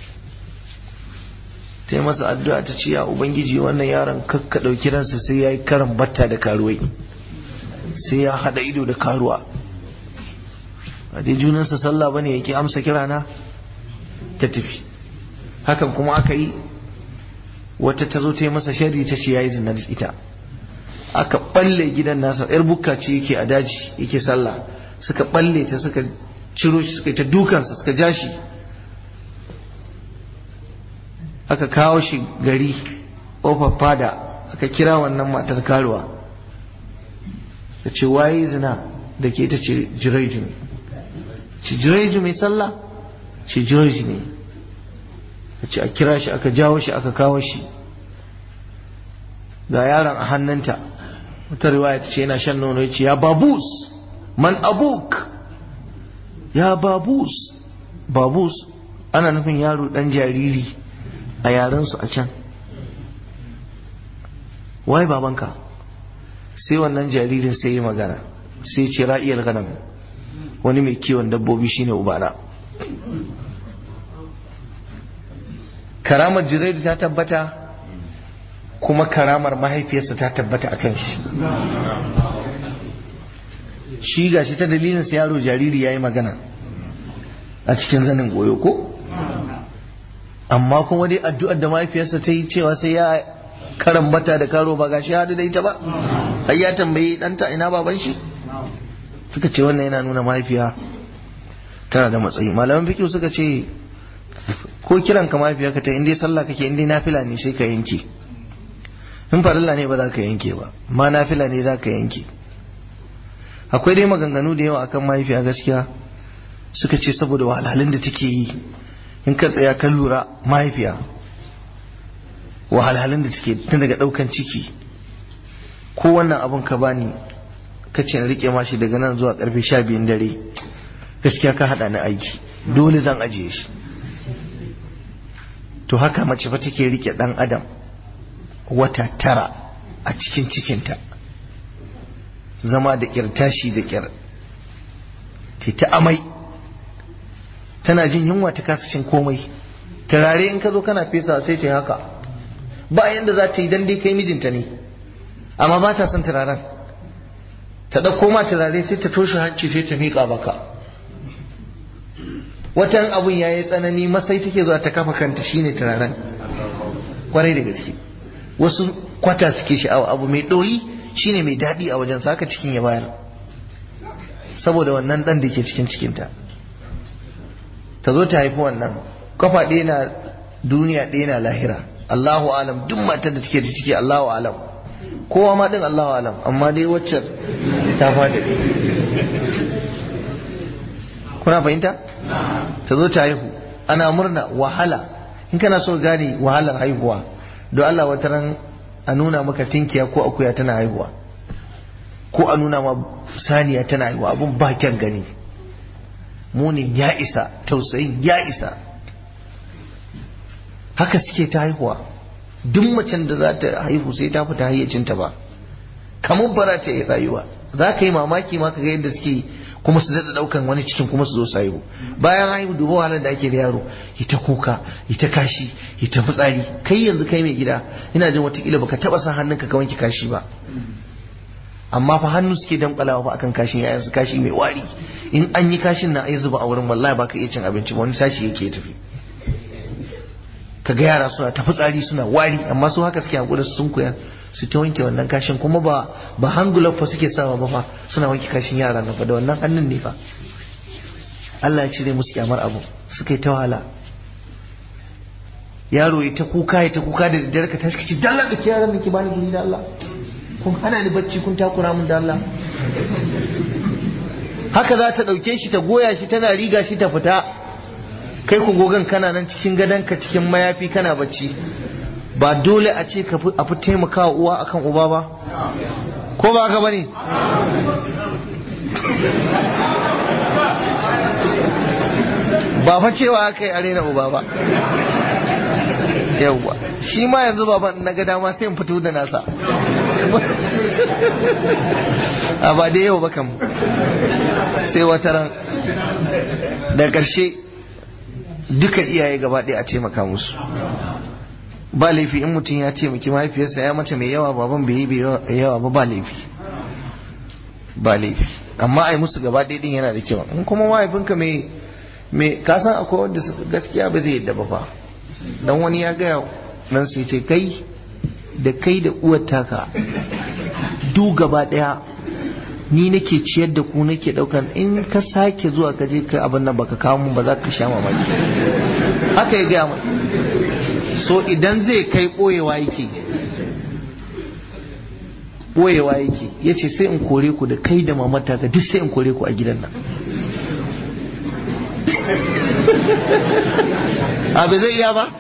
ta yi masa addu'a ta ce ya ubangiji wannan yaron kakka ɗauki ransa sai ya yi karan batta da karuwai sai ya haɗa ido da karuwa a dai junansa sallah bane yake amsa kirana ta tafi hakan kuma aka yi wata ta zo ta yi masa shari ta ce ya yi zinar ita aka balle gidan nasa yar bukka ce yake a daji yake sallah suka balle ta suka ciro shi suka yi ta dukansa suka ja shi aka kawo shi gari ƙofar fada aka kira wannan matar karuwa da ce waye zina da ke ta ce jiraiju ne ce jiraiju mai sallah ce jiraiju ne a ce a kira shi aka jawo shi aka kawo shi ga yaron a hannunta wata riwaya ta ce yana shan nono ya ce ya babus man abuk ya babus babus ana nufin yaro dan jariri a yarensu a can wai babanka sai wannan jaririn sai yi magana sai ce ra'iyar ganam wani mai kiwon dabbobi shine ubana karamar jiraidu ta tabbata kuma karamar mahaifiyarsa ta tabbata a kan shi shi ga shi ta dalilin sa yaro jariri ya yi magana a cikin zanin goyo ko amma kuma dai addu'ar da mahaifiyarsa ta yi cewa sai ya karambata da karo ba gashi hadu da ita ba ai ya tambayi ɗanta ina baban shi suka ce wannan yana nuna mahaifiya tana da matsayi malaman fikiyu suka ce ko kiran ka mahaifiya ka ta inda sallah kake inda nafila ne sai ka yanke in farilla ne ba za ka yanke ba ma nafila ne za ka yanke akwai dai maganganu da yawa akan mahaifiya gaskiya suka ce saboda wahalhalun da take yi in ka tsaya kan lura mahaifiya wahalhalun da take tun daga daukan ciki ko wannan abun ka bani ka ce rike mashi daga nan zuwa karfe sha biyun dare gaskiya ka hada ni aiki dole zan ajiye shi to haka mace fa take rike dan adam wata tara a cikin cikinta zama da kirtashi da kyar ta amai tana jin yunwa ta kasa cin komai turare in ka zo kana fesa sai ta yi haka ba yanda za ta yi dan dai kai mijinta ne amma ba ta son turaren ta ɗauko ma turare sai ta toshe hanci sai ta miƙa baka watan abun ya yi tsanani masai take zuwa ta kafa kanta shine turaren kwarai da gaske wasu kwata suke sha'awa abu mai ɗoyi shine mai daɗi a wajen saka cikin ya bayar saboda wannan dan da ke cikin cikinta ta zo ta haifi wannan kafa ɗaya na duniya ɗaya na lahira Allahu alam duk matar da take da ciki Allahu alam kowa ma din Allahu alam amma dai wacce ta faɗi kuna fahimta ta zo ta haihu ana murna wahala in kana so gane wahalar haihuwa don Allah wata ran a nuna maka tinkiya ko akuya tana haihuwa ko a nuna ma saniya tana haihuwa abun ba kyan gani munin ya isa tausayin ya isa haka suke ta haihuwa duk macen da za ta haihu sai ta fita hayyacinta ba kamar bara ta yi rayuwa za ka yi mamaki ma ka ga yadda suke kuma su daɗa ɗaukan wani cikin kuma su zo su haihu bayan haihu duba wahalar da ake da yaro ita kuka ita kashi ita fitsari kai yanzu kai mai gida ina jin watakila baka taɓa sa hannunka ka wanke kashi ba amma fa hannu suke damƙalawa fa akan kashin yayansu kashi mai wari in an yi kashin na ai zuba a wurin wallahi baka iya cin abinci ba wani sashi yake tafi kaga yara suna ta fitsari suna wari amma su haka suke hakuri sun koya su ta wanke wannan kashin kuma ba ba hangular fa suke sawa ba fa suna wanke kashin yara na fa da wannan hannun ne fa Allah ya cire musu kyamar abu suka yi ta wahala yaro ya ta kuka ya ta kuka da daddare ka tashi kace dan Allah yaran nan ki bani guri da Allah kun hana ni bacci kun takura min da Allah haka za ta dauke shi ta goya shi tana riga shi ta fita kai ku gogan kana nan cikin gadonka cikin mayafi kana bacci ba dole a ce ka a fi taimakawa uwa akan uba ba ko ba ka bane ba fa cewa aka yi arena uba ba yawwa shi ma yanzu baban na ga dama sai in fito da nasa a ba da yau ba kan sai wata ran da ƙarshe dukan iyaye gaba ɗaya a taimaka musu ba laifi in mutum ya taimaki mahaifiyarsa ya mata mai yawa baban bai yi yawa ba ba laifi ba laifi amma ai musu gaba ɗaya din yana da kyau in kuma mahaifinka mai mai kasan akwai wanda gaskiya ba zai yadda ba fa dan wani ya gaya nan sai ce kai da kai da uwar taka du gaba ɗaya ni nake ciyar da ku nake daukan in ka sake zuwa ka je ka abin nan baka kawo mun ba za ka sha mamaki haka ya gaya mai so idan zai kai boyewa yake boyewa yake ya ce sai in kore ku da kai da mamata ka duk sai in kore ku a gidan nan abu zai iya ba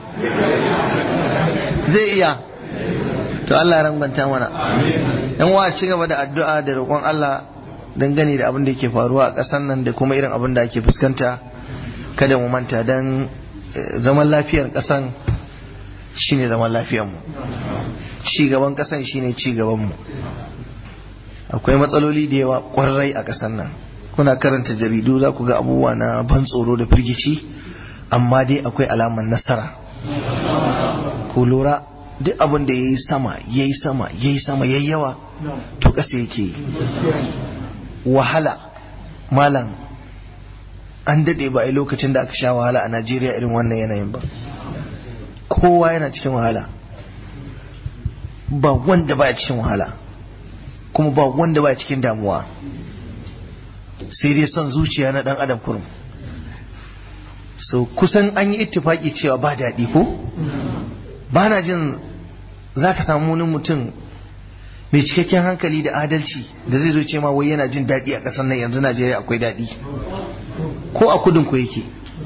zai iya to Allah ya rangwanta mana yan wa ci gaba da addu'a da roƙon Allah dangane da abin da yake faruwa a ƙasar nan da kuma irin abin da ake fuskanta kada mu manta dan zaman lafiyar ƙasan shine zaman lafiyar mu ci gaban ƙasan shine ci gaban mu akwai matsaloli da yawa ƙwarai a ƙasar nan kuna karanta jaridu za ku ga abubuwa na ban tsoro da firgici amma dai akwai alamar nasara ku lura duk abin da ya yi sama ya yi sama ya yi sama ya yawa to ƙasa yake wahala malam an daɗe ba a lokacin da aka sha wahala a najeriya irin wannan yanayin ba kowa yana cikin wahala ba wanda ba cikin wahala kuma ba wanda ba cikin damuwa sai dai son zuciya na ɗan adam kurum so kusan an yi ittifaki cewa ba daɗi ko ba na jin za ka samu wani mutum mai cikakken hankali da adalci da zai zo ce ma wai yana jin daɗi a ƙasar nan yanzu najeriya akwai daɗi ko a kudin ku yake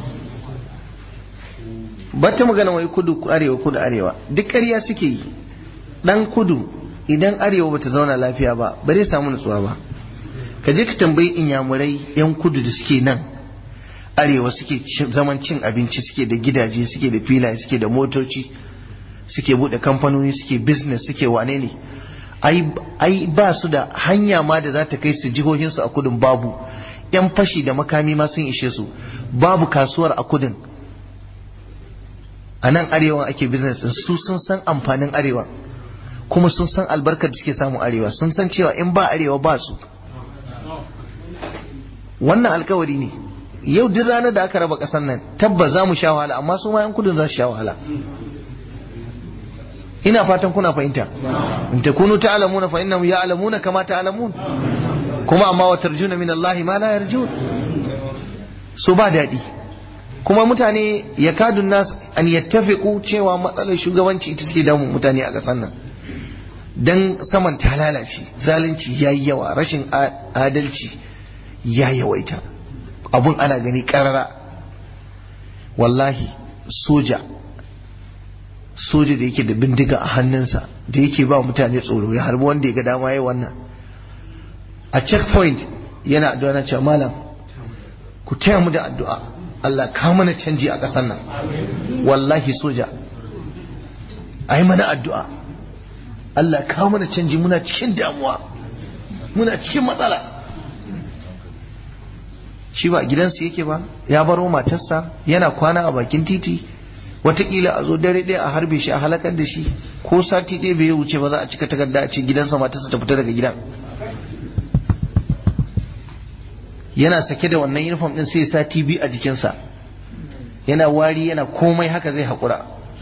ba ta magana wai kudu arewa kudu arewa duk ƙarya suke yi ɗan kudu idan arewa bata zauna lafiya ba ba zai samu nutsuwa ba ka je ka tambayi inyamurai yan kudu da suke nan arewa suke zaman cin abinci suke da gidaje suke da filaye suke da motoci suke bude kamfanoni suke business suke wane ne ai ba su da hanya ma da za ta kai su jihohinsu a kudin babu yan fashi da makami ma sun ishe su babu kasuwar a kudin a nan arewa ake business su sun san amfanin arewa kuma sun san albarkar da suke samun arewa sun san cewa in ba arewa ba su wannan alkawari ne yau duk ranar da aka raba ƙasar nan tabbas za mu sha wahala amma su ma 'yan kudin za su sha wahala ina fatan kuna fahimta in takunu ta'lamuna fa innahum ya'lamuna kama ta'lamun kuma amma wa tarjuna min Allah ma la yarjun so ba daɗi kuma mutane ya kadun nas an yattafiqu cewa matsalar shugabanci ita take damun mutane a ƙasar nan dan saman ta lalace zalunci yayi yawa rashin adalci ya yawaita abun ana gani karara wallahi soja soja da yake da bindiga a hannunsa da yake ba mutane tsoro ya harbi wanda ya ga dama ya wannan a checkpoint yana addu'a na cewa malam ku taya mu da addu'a Allah ka mana canji a ƙasar nan wallahi soja a yi mana addu'a Allah ka mana canji muna cikin damuwa muna cikin matsala shi ba gidansu yake ba ya baro matarsa yana kwana a bakin titi watakila a zo dare ɗaya a harbe shi a halakar da shi ko sati ɗaya bai wuce ba za a cika takarda a ce gidansa matarsa ta fita daga gidan yana sake da wannan uniform din sai sa TV a jikinsa yana wari yana komai haka zai haƙura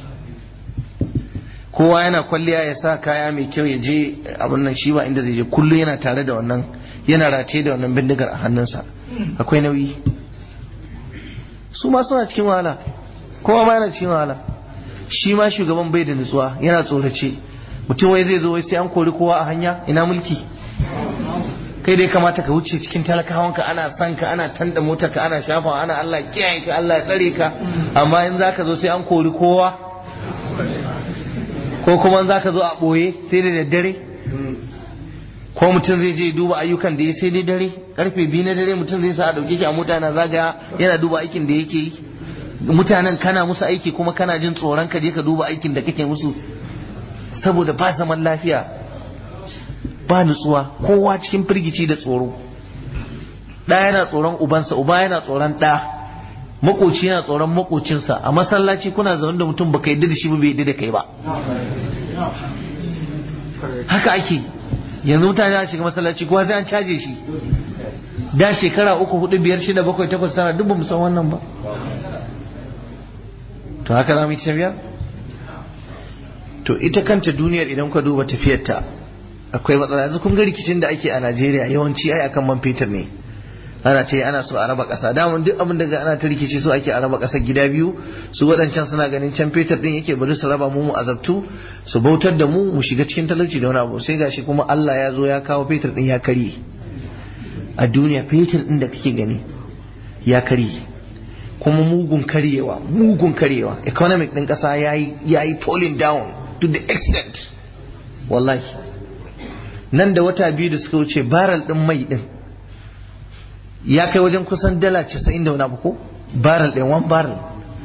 kowa yana kwalliya ya sa kaya mai kyau ya je abin nan shi ba inda zai je kullum yana tare da wannan yana rataye da wannan bindigar a hannunsa akwai nauyi su ma suna cikin wahala kowa ma yana cikin wahala shi ma shugaban bai da nutsuwa yana tsorace mutum wai zai zo wai sai an kori kowa a hanya ina mulki kai dai kamata ka wuce cikin talakawanka ana san ka ana tanda motar ka ana shafa ana Allah kiyaye ka Allah ya tsare ka amma in zaka zo sai an kori kowa ko kuma in zaka zo a boye sai da daddare ko mutum zai je duba ayyukan da ya sai dai dare karfe biyu na dare mutum zai sa a dauke shi a mota na zagaya yana duba aikin da yake yi mutanen kana musu aiki kuma kana jin tsoron ka je ka duba aikin da kake musu saboda ba zaman lafiya ba nutsuwa kowa cikin firgici da tsoro ɗa yana tsoron ubansa uba yana tsoron ɗa makoci yana tsoron makocinsa a masallaci kuna zaune da mutum baka yadda da shi ba bai yadda da kai ba haka ake yanzu mutane a shiga masallaci kowa sai an caje shi da shekara uku hudu biyar shida bakwai takwas tara duk ba mu san wannan ba to haka za mu yi tafiya to ita kanta duniyar idan ka duba tafiyarta akwai matsala yanzu kun ga rikicin da ake a Najeriya yawanci ai akan man fetur ne ana ce ana so a raba ƙasa daman duk abin da ana ta rikici so ake a raba ƙasar gida biyu su waɗancan suna ganin can fetur din yake bari su raba mu mu azabtu su bautar da mu mu shiga cikin talauci da wani abu sai gashi kuma Allah ya zo ya kawo fetur din ya karye a duniya fetur din da kake gani ya karye kuma mugun karyewa mugun karyewa economic din ƙasa yayi yayi falling down to the extent wallahi nan da wata biyu da suka wuce baral din mai din ya kai wajen kusan dala casa'in da wani abu ko baral ɗin one baral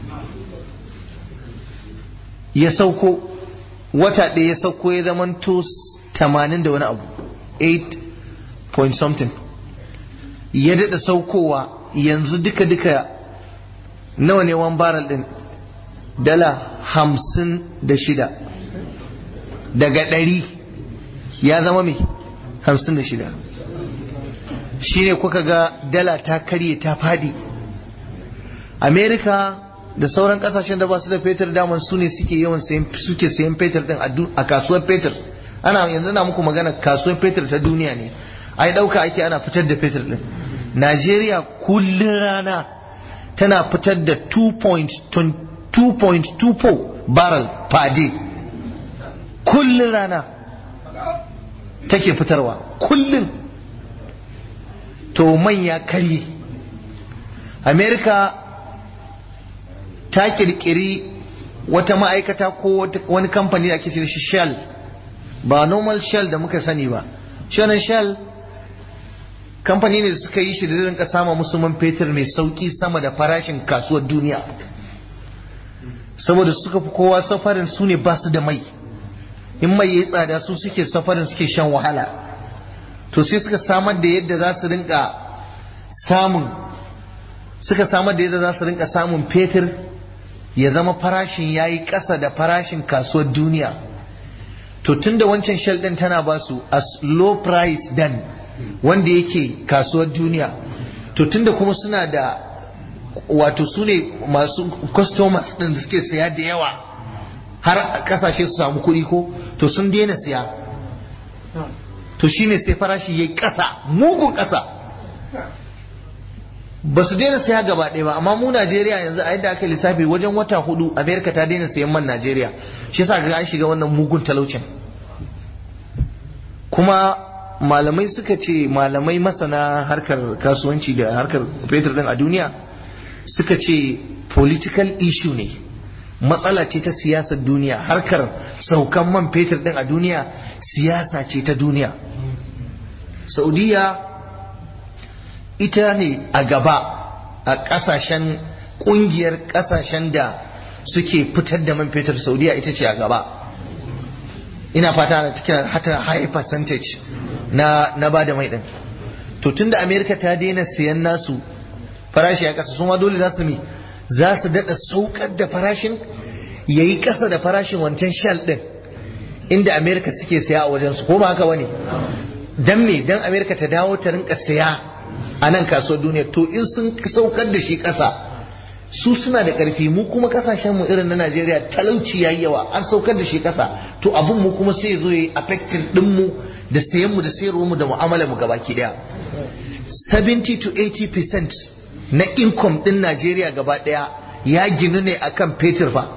ya sauko wata ɗaya ya sauko ya zama to tamanin da wani abu 8 point something ya daɗa saukowa yanzu duka-duka nawa ne one baral ɗin dala hamsin da shida daga ɗari ya zama mai hamsin da shida shi ne kuka ga dala ta karye ta fadi amerika da sauran kasashen da ba su da fetur daman su ne suke yawan suke sayan fetur din a kasuwar fetur ana yanzu na muku magana kasuwar fetur ta duniya ne ai dauka ake ana fitar da fetur din najeriya kullun rana tana fitar da 2.24 barrel per day kullun rana take fitarwa kullun to man ya karye amerika ta kirkiri wata ma'aikata ko wani kamfani da ake shi shell ba normal shell da muka sani ba shonan shell kamfani ne da suka yi shi da rinka sama musu man fetur mai sauki sama da farashin kasuwar duniya saboda suka fi kowa safarin su ne ba su da mai in mai yayi tsada su suke safarin suke shan wahala to sai suka samar da yadda za su rinka samun suka samar da yadda za su rinka samun fetur ya zama farashin ya yi ƙasa da farashin kasuwar duniya to tun da wancan shell ɗin tana ba su a low price dan wanda yake kasuwar duniya to tun da kuma suna da wato su ne masu customers ɗin da suke saya da yawa har kasashe su samu kuɗi ko to sun daina siya to shine sai farashi yayi ƙasa mugun ƙasa ba su daina saya gaba ɗaya ba amma mu Najeriya yanzu a yadda aka lissafi wajen wata hudu Amerika ta daina sayan man Najeriya shi yasa ga an shiga wannan mugun talaucin kuma malamai suka ce malamai masana harkar kasuwanci da harkar fetur din a duniya suka ce political issue ne matsala ce ta siyasar duniya harkar saukan man fetur din a duniya siyasa ce ta duniya saudiya ita ne a gaba a kasashen kungiyar kasashen da suke fitar da man fetur saudiya ita ce a gaba ina fata na cikin hata high percentage na na ba da mai din to tunda america ta daina siyan nasu farashi ya kasa ma dole za su mi za su dada saukar da farashin yayi kasa da farashin wancan shell din inda america suke siya a wajen su ko ba haka bane dan me dan america ta dawo ta rinka siya a nan kasuwar duniya to in sun saukar da shi kasa su suna da karfi mu kuma kasashen mu irin na Najeriya talauci yayi yawa an saukar da shi kasa to abun mu kuma sai zo yi affecting din mu da sayan mu da sayarwar mu da mu'amala mu gabaki daya 70 to 80% na income din Najeriya gaba daya ya ginu ne akan fetur fa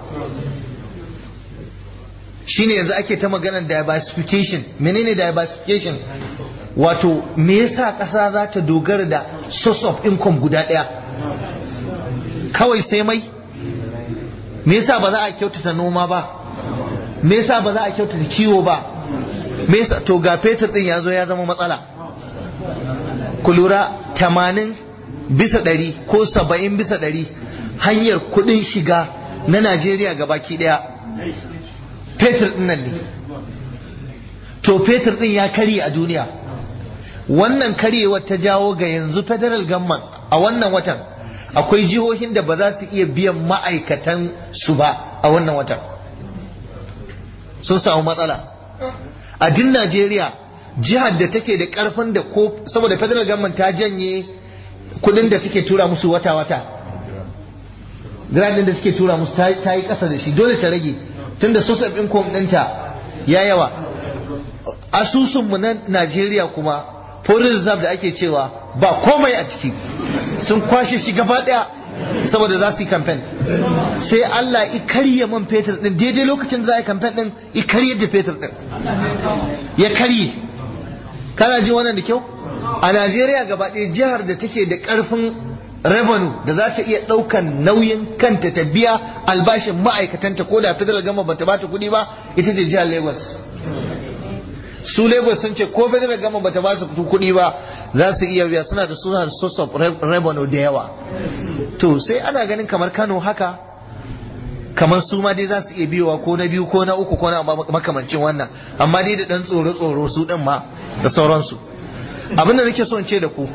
shine yanzu ake ta maganar diversification menene diversification wato me yasa ƙasa za ta dogara da source of income guda ɗaya kawai sai mai me yasa ba za a kyautata noma ba me yasa ba za a kyautata kiwo ba me yasa to ga fetur din ya zo ya zama matsala ku lura tamanin bisa ɗari ko saba'in bisa ɗari hanyar kuɗin shiga na najeriya gabaki ɗaya fetur ɗin nan ne to fetur ɗin ya karye a duniya wannan karyewar ta jawo ga yanzu federal government a wannan watan akwai jihohin da ba za su iya biyan ma'aikatan su ba a wannan watan sun samu matsala a din najeriya jihar da take da karfin da ko saboda federal government ta janye kudin da take tura musu wata-wata gradin da take tura musu ta yi kasa da shi dole ta rage tunda source of income ɗinta ya yawa asusunmu na najeriya kuma foreign reserve da ake cewa ba komai a ciki sun kwashe shi gaba daya saboda za su yi kamfen sai Allah i karye man fetur din daidai lokacin da za a yi kamfen din i karye da fetur din ya karye kana ji wannan da kyau a Najeriya gaba ɗaya jihar da take da ƙarfin revenue da za ta iya ɗaukan nauyin kanta ta biya albashin ma'aikatanta ko da federal gama bata bata kuɗi ba ita ce jihar Lagos su Lagos sun ce ko federal gama bata ba su kuɗi ba za su iya biya suna da suna source of revenue da yawa to sai ana ganin kamar Kano haka kamar su ma dai za su iya biyowa ko na biyu ko na uku ko na makamancin wannan amma dai da dan tsoro tsoro su din ma da sauransu abin da nake so in ce da ku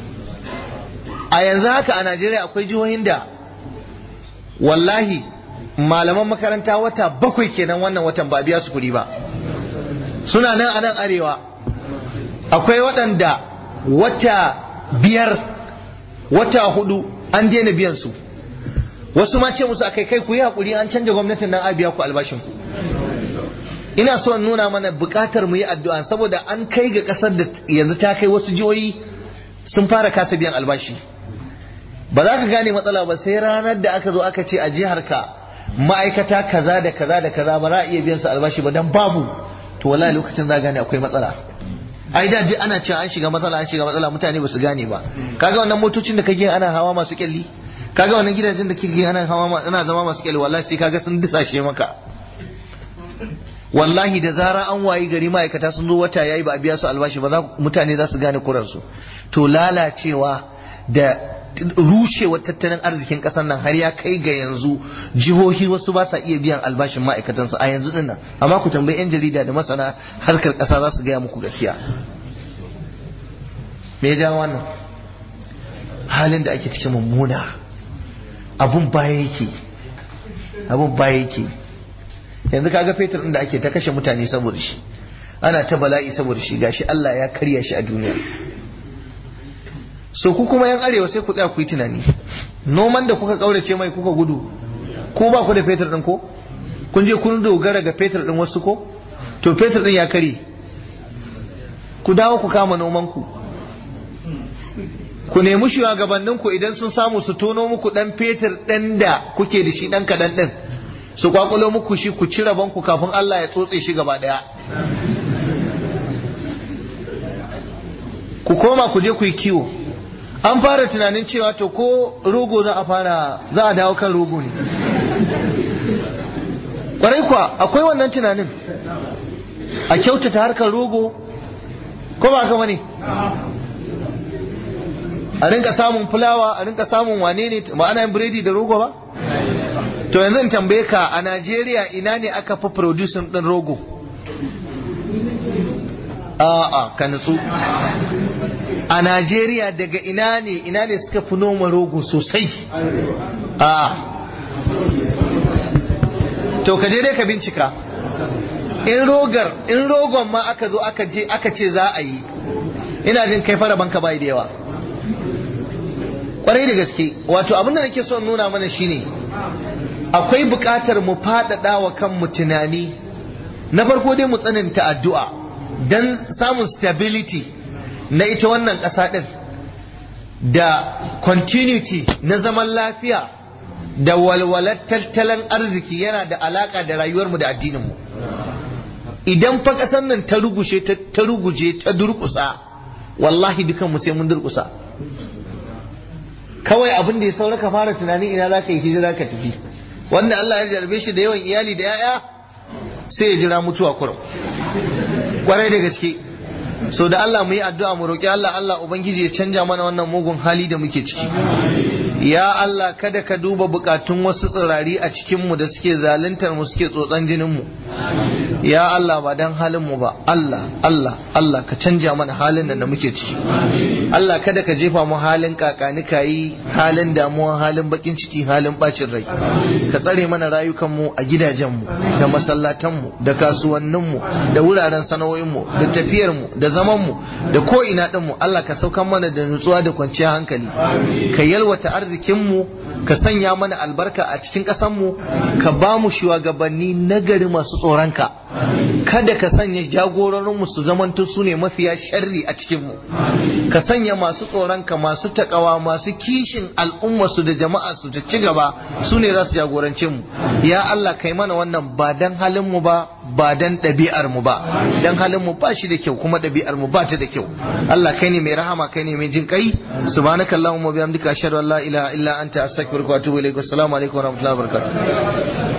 a yanzu haka a Najeriya akwai jihohin da wallahi malaman makaranta wata bakwai kenan wannan watan ba biya su kuɗi ba suna nan a nan arewa akwai waɗanda wata biyar wata hudu an daina biyan su wasu ma ce musu akai kai ku yi hakuri an canja gwamnatin nan a biya ku albashin ku ina so in nuna mana bukatar mu yi addu'a saboda an kai ga kasar da yanzu ta kai wasu jihohi sun fara kasa biyan albashi ba za ka gane matsala ba sai ranar da aka zo aka ce a jihar ka ma'aikata kaza da kaza da kaza ba za a iya biyan su albashi ba dan babu to wallahi lokacin za gane akwai matsala ai da duk ana cewa an shiga matsala an shiga matsala mutane ba su gane ba kaga wannan motocin da kake ana hawa masu kyalli kaga wannan gidajen da kike ana hawa ana zama masu kyalli wallahi sai kaga sun disashe maka wallahi da zara an wayi gari ma'aikata sun zo wata yayi ba a biya su albashi ba za mutane za su gane kuransu to lalacewa da rushewar tattalin arzikin kasar nan har ya kai ga yanzu jihohi wasu ba sa iya biyan albashin ma'aikatansu a yanzu dinnan amma ku tambayi yan jarida da masana harkar kasa za su gaya muku gaskiya me ya ja wannan halin da ake cikin mummuna abun baya yake abun baya yake yanzu kaga fetur din da ake ta kashe mutane saboda shi ana ta bala'i saboda shi gashi Allah ya karya shi a duniya so ku kuma yan arewa sai ku tsaya ku yi tunani noman da kuka kaurace mai kuka gudu ko ba ku da fetur din ko kun je kun dogara ga fetur din wasu ko to fetur din ya kare ku dawo ku kama nomanku ku nemi shugabanninku idan sun samu su tono muku dan fetur ɗan da kuke da shi ɗan kaɗan ɗin su kwakulo muku shi ku ci rabonku kafin Allah ya tsotse shi gaba ɗaya ku koma ku je ku yi kiwo an fara tunanin cewa to ko rogo za a fara za a dawo kan rogo ne kwarai kuwa akwai wannan tunanin a kyautata harkar rogo ko ba kama ne a rinka samun fulawa a rinka samun wane ne ba ana yin biredi da rogo ba to yanzu in tambaye ka a najeriya ina ne aka fi producing din rogo a'a ka nutsu a najeriya daga ina ne ina ne suka fi noma rogo sosai a to ka je dai ka bincika in rogar in rogon ma aka zo aka je aka ce za a yi ina jin kai fara banka bai da yawa kwarai da gaske wato abin da nake son nuna mana shine akwai buƙatar mu faɗaɗa wa kanmu tunani na farko dai mu tsananta addu'a don samun stability na ita wannan ƙasa ɗin da continuity na zaman lafiya da walwalar tattalin arziki yana da alaƙa da rayuwarmu da addininmu idan fa ƙasar nan ta rugushe ta ruguje ta durƙusa wallahi dukanmu sai mun durƙusa kawai abin da ya saura ka fara tunani ina za ka yi hijira ka tafi wanda Allah ya jarbe shi da yawan iyali da 'ya'ya sai ya jira mutuwa kurum kwarai da gaske so da Allah mu yi addu'a mu roƙi Allah Allah ubangiji ya canja mana wannan mugun hali da muke ciki ya Allah kada ka duba bukatun wasu tsirari a cikin mu da suke zaluntar mu suke tsotsan jinin mu ya Allah ba dan halin mu ba Allah Allah Allah ka canja mana halin nan da muke ciki Allah kada ka jefa mu halin kakani kayi halin damuwa halin bakin ciki halin bacin rai ka tsare mana rayukan mu a gidajen mu da masallatan mu da kasuwannin mu da wuraren sana'o'in mu da tafiyar mu da zaman mu da ko ina din mu Allah ka saukan mana da nutsuwa da kwanciyar hankali ka yalwata arzikin mu ka sanya mana albarka a cikin ƙasar mu ka ba mu shugabanni nagari masu tsoronka kada ka sanya jagororinmu su zamanto su ne mafiya sharri a cikinmu ka sanya masu tsoronka masu takawa masu kishin al'ummarsu da jama'a su ta ci gaba su ne za su jagorance mu ya Allah kai mana wannan ba dan halinmu ba ba dan ɗabi'ar mu ba dan halin mu ba shi da kyau kuma ɗabi'ar mu ba ta da kyau Allah kai ne mai rahama kai ne mai jin kai subhanakallahumma bihamdika ashhadu an la ilaha illa anta astaghfiruka wa atubu ilaik assalamu alaikum wa rahmatullahi wa barakatuh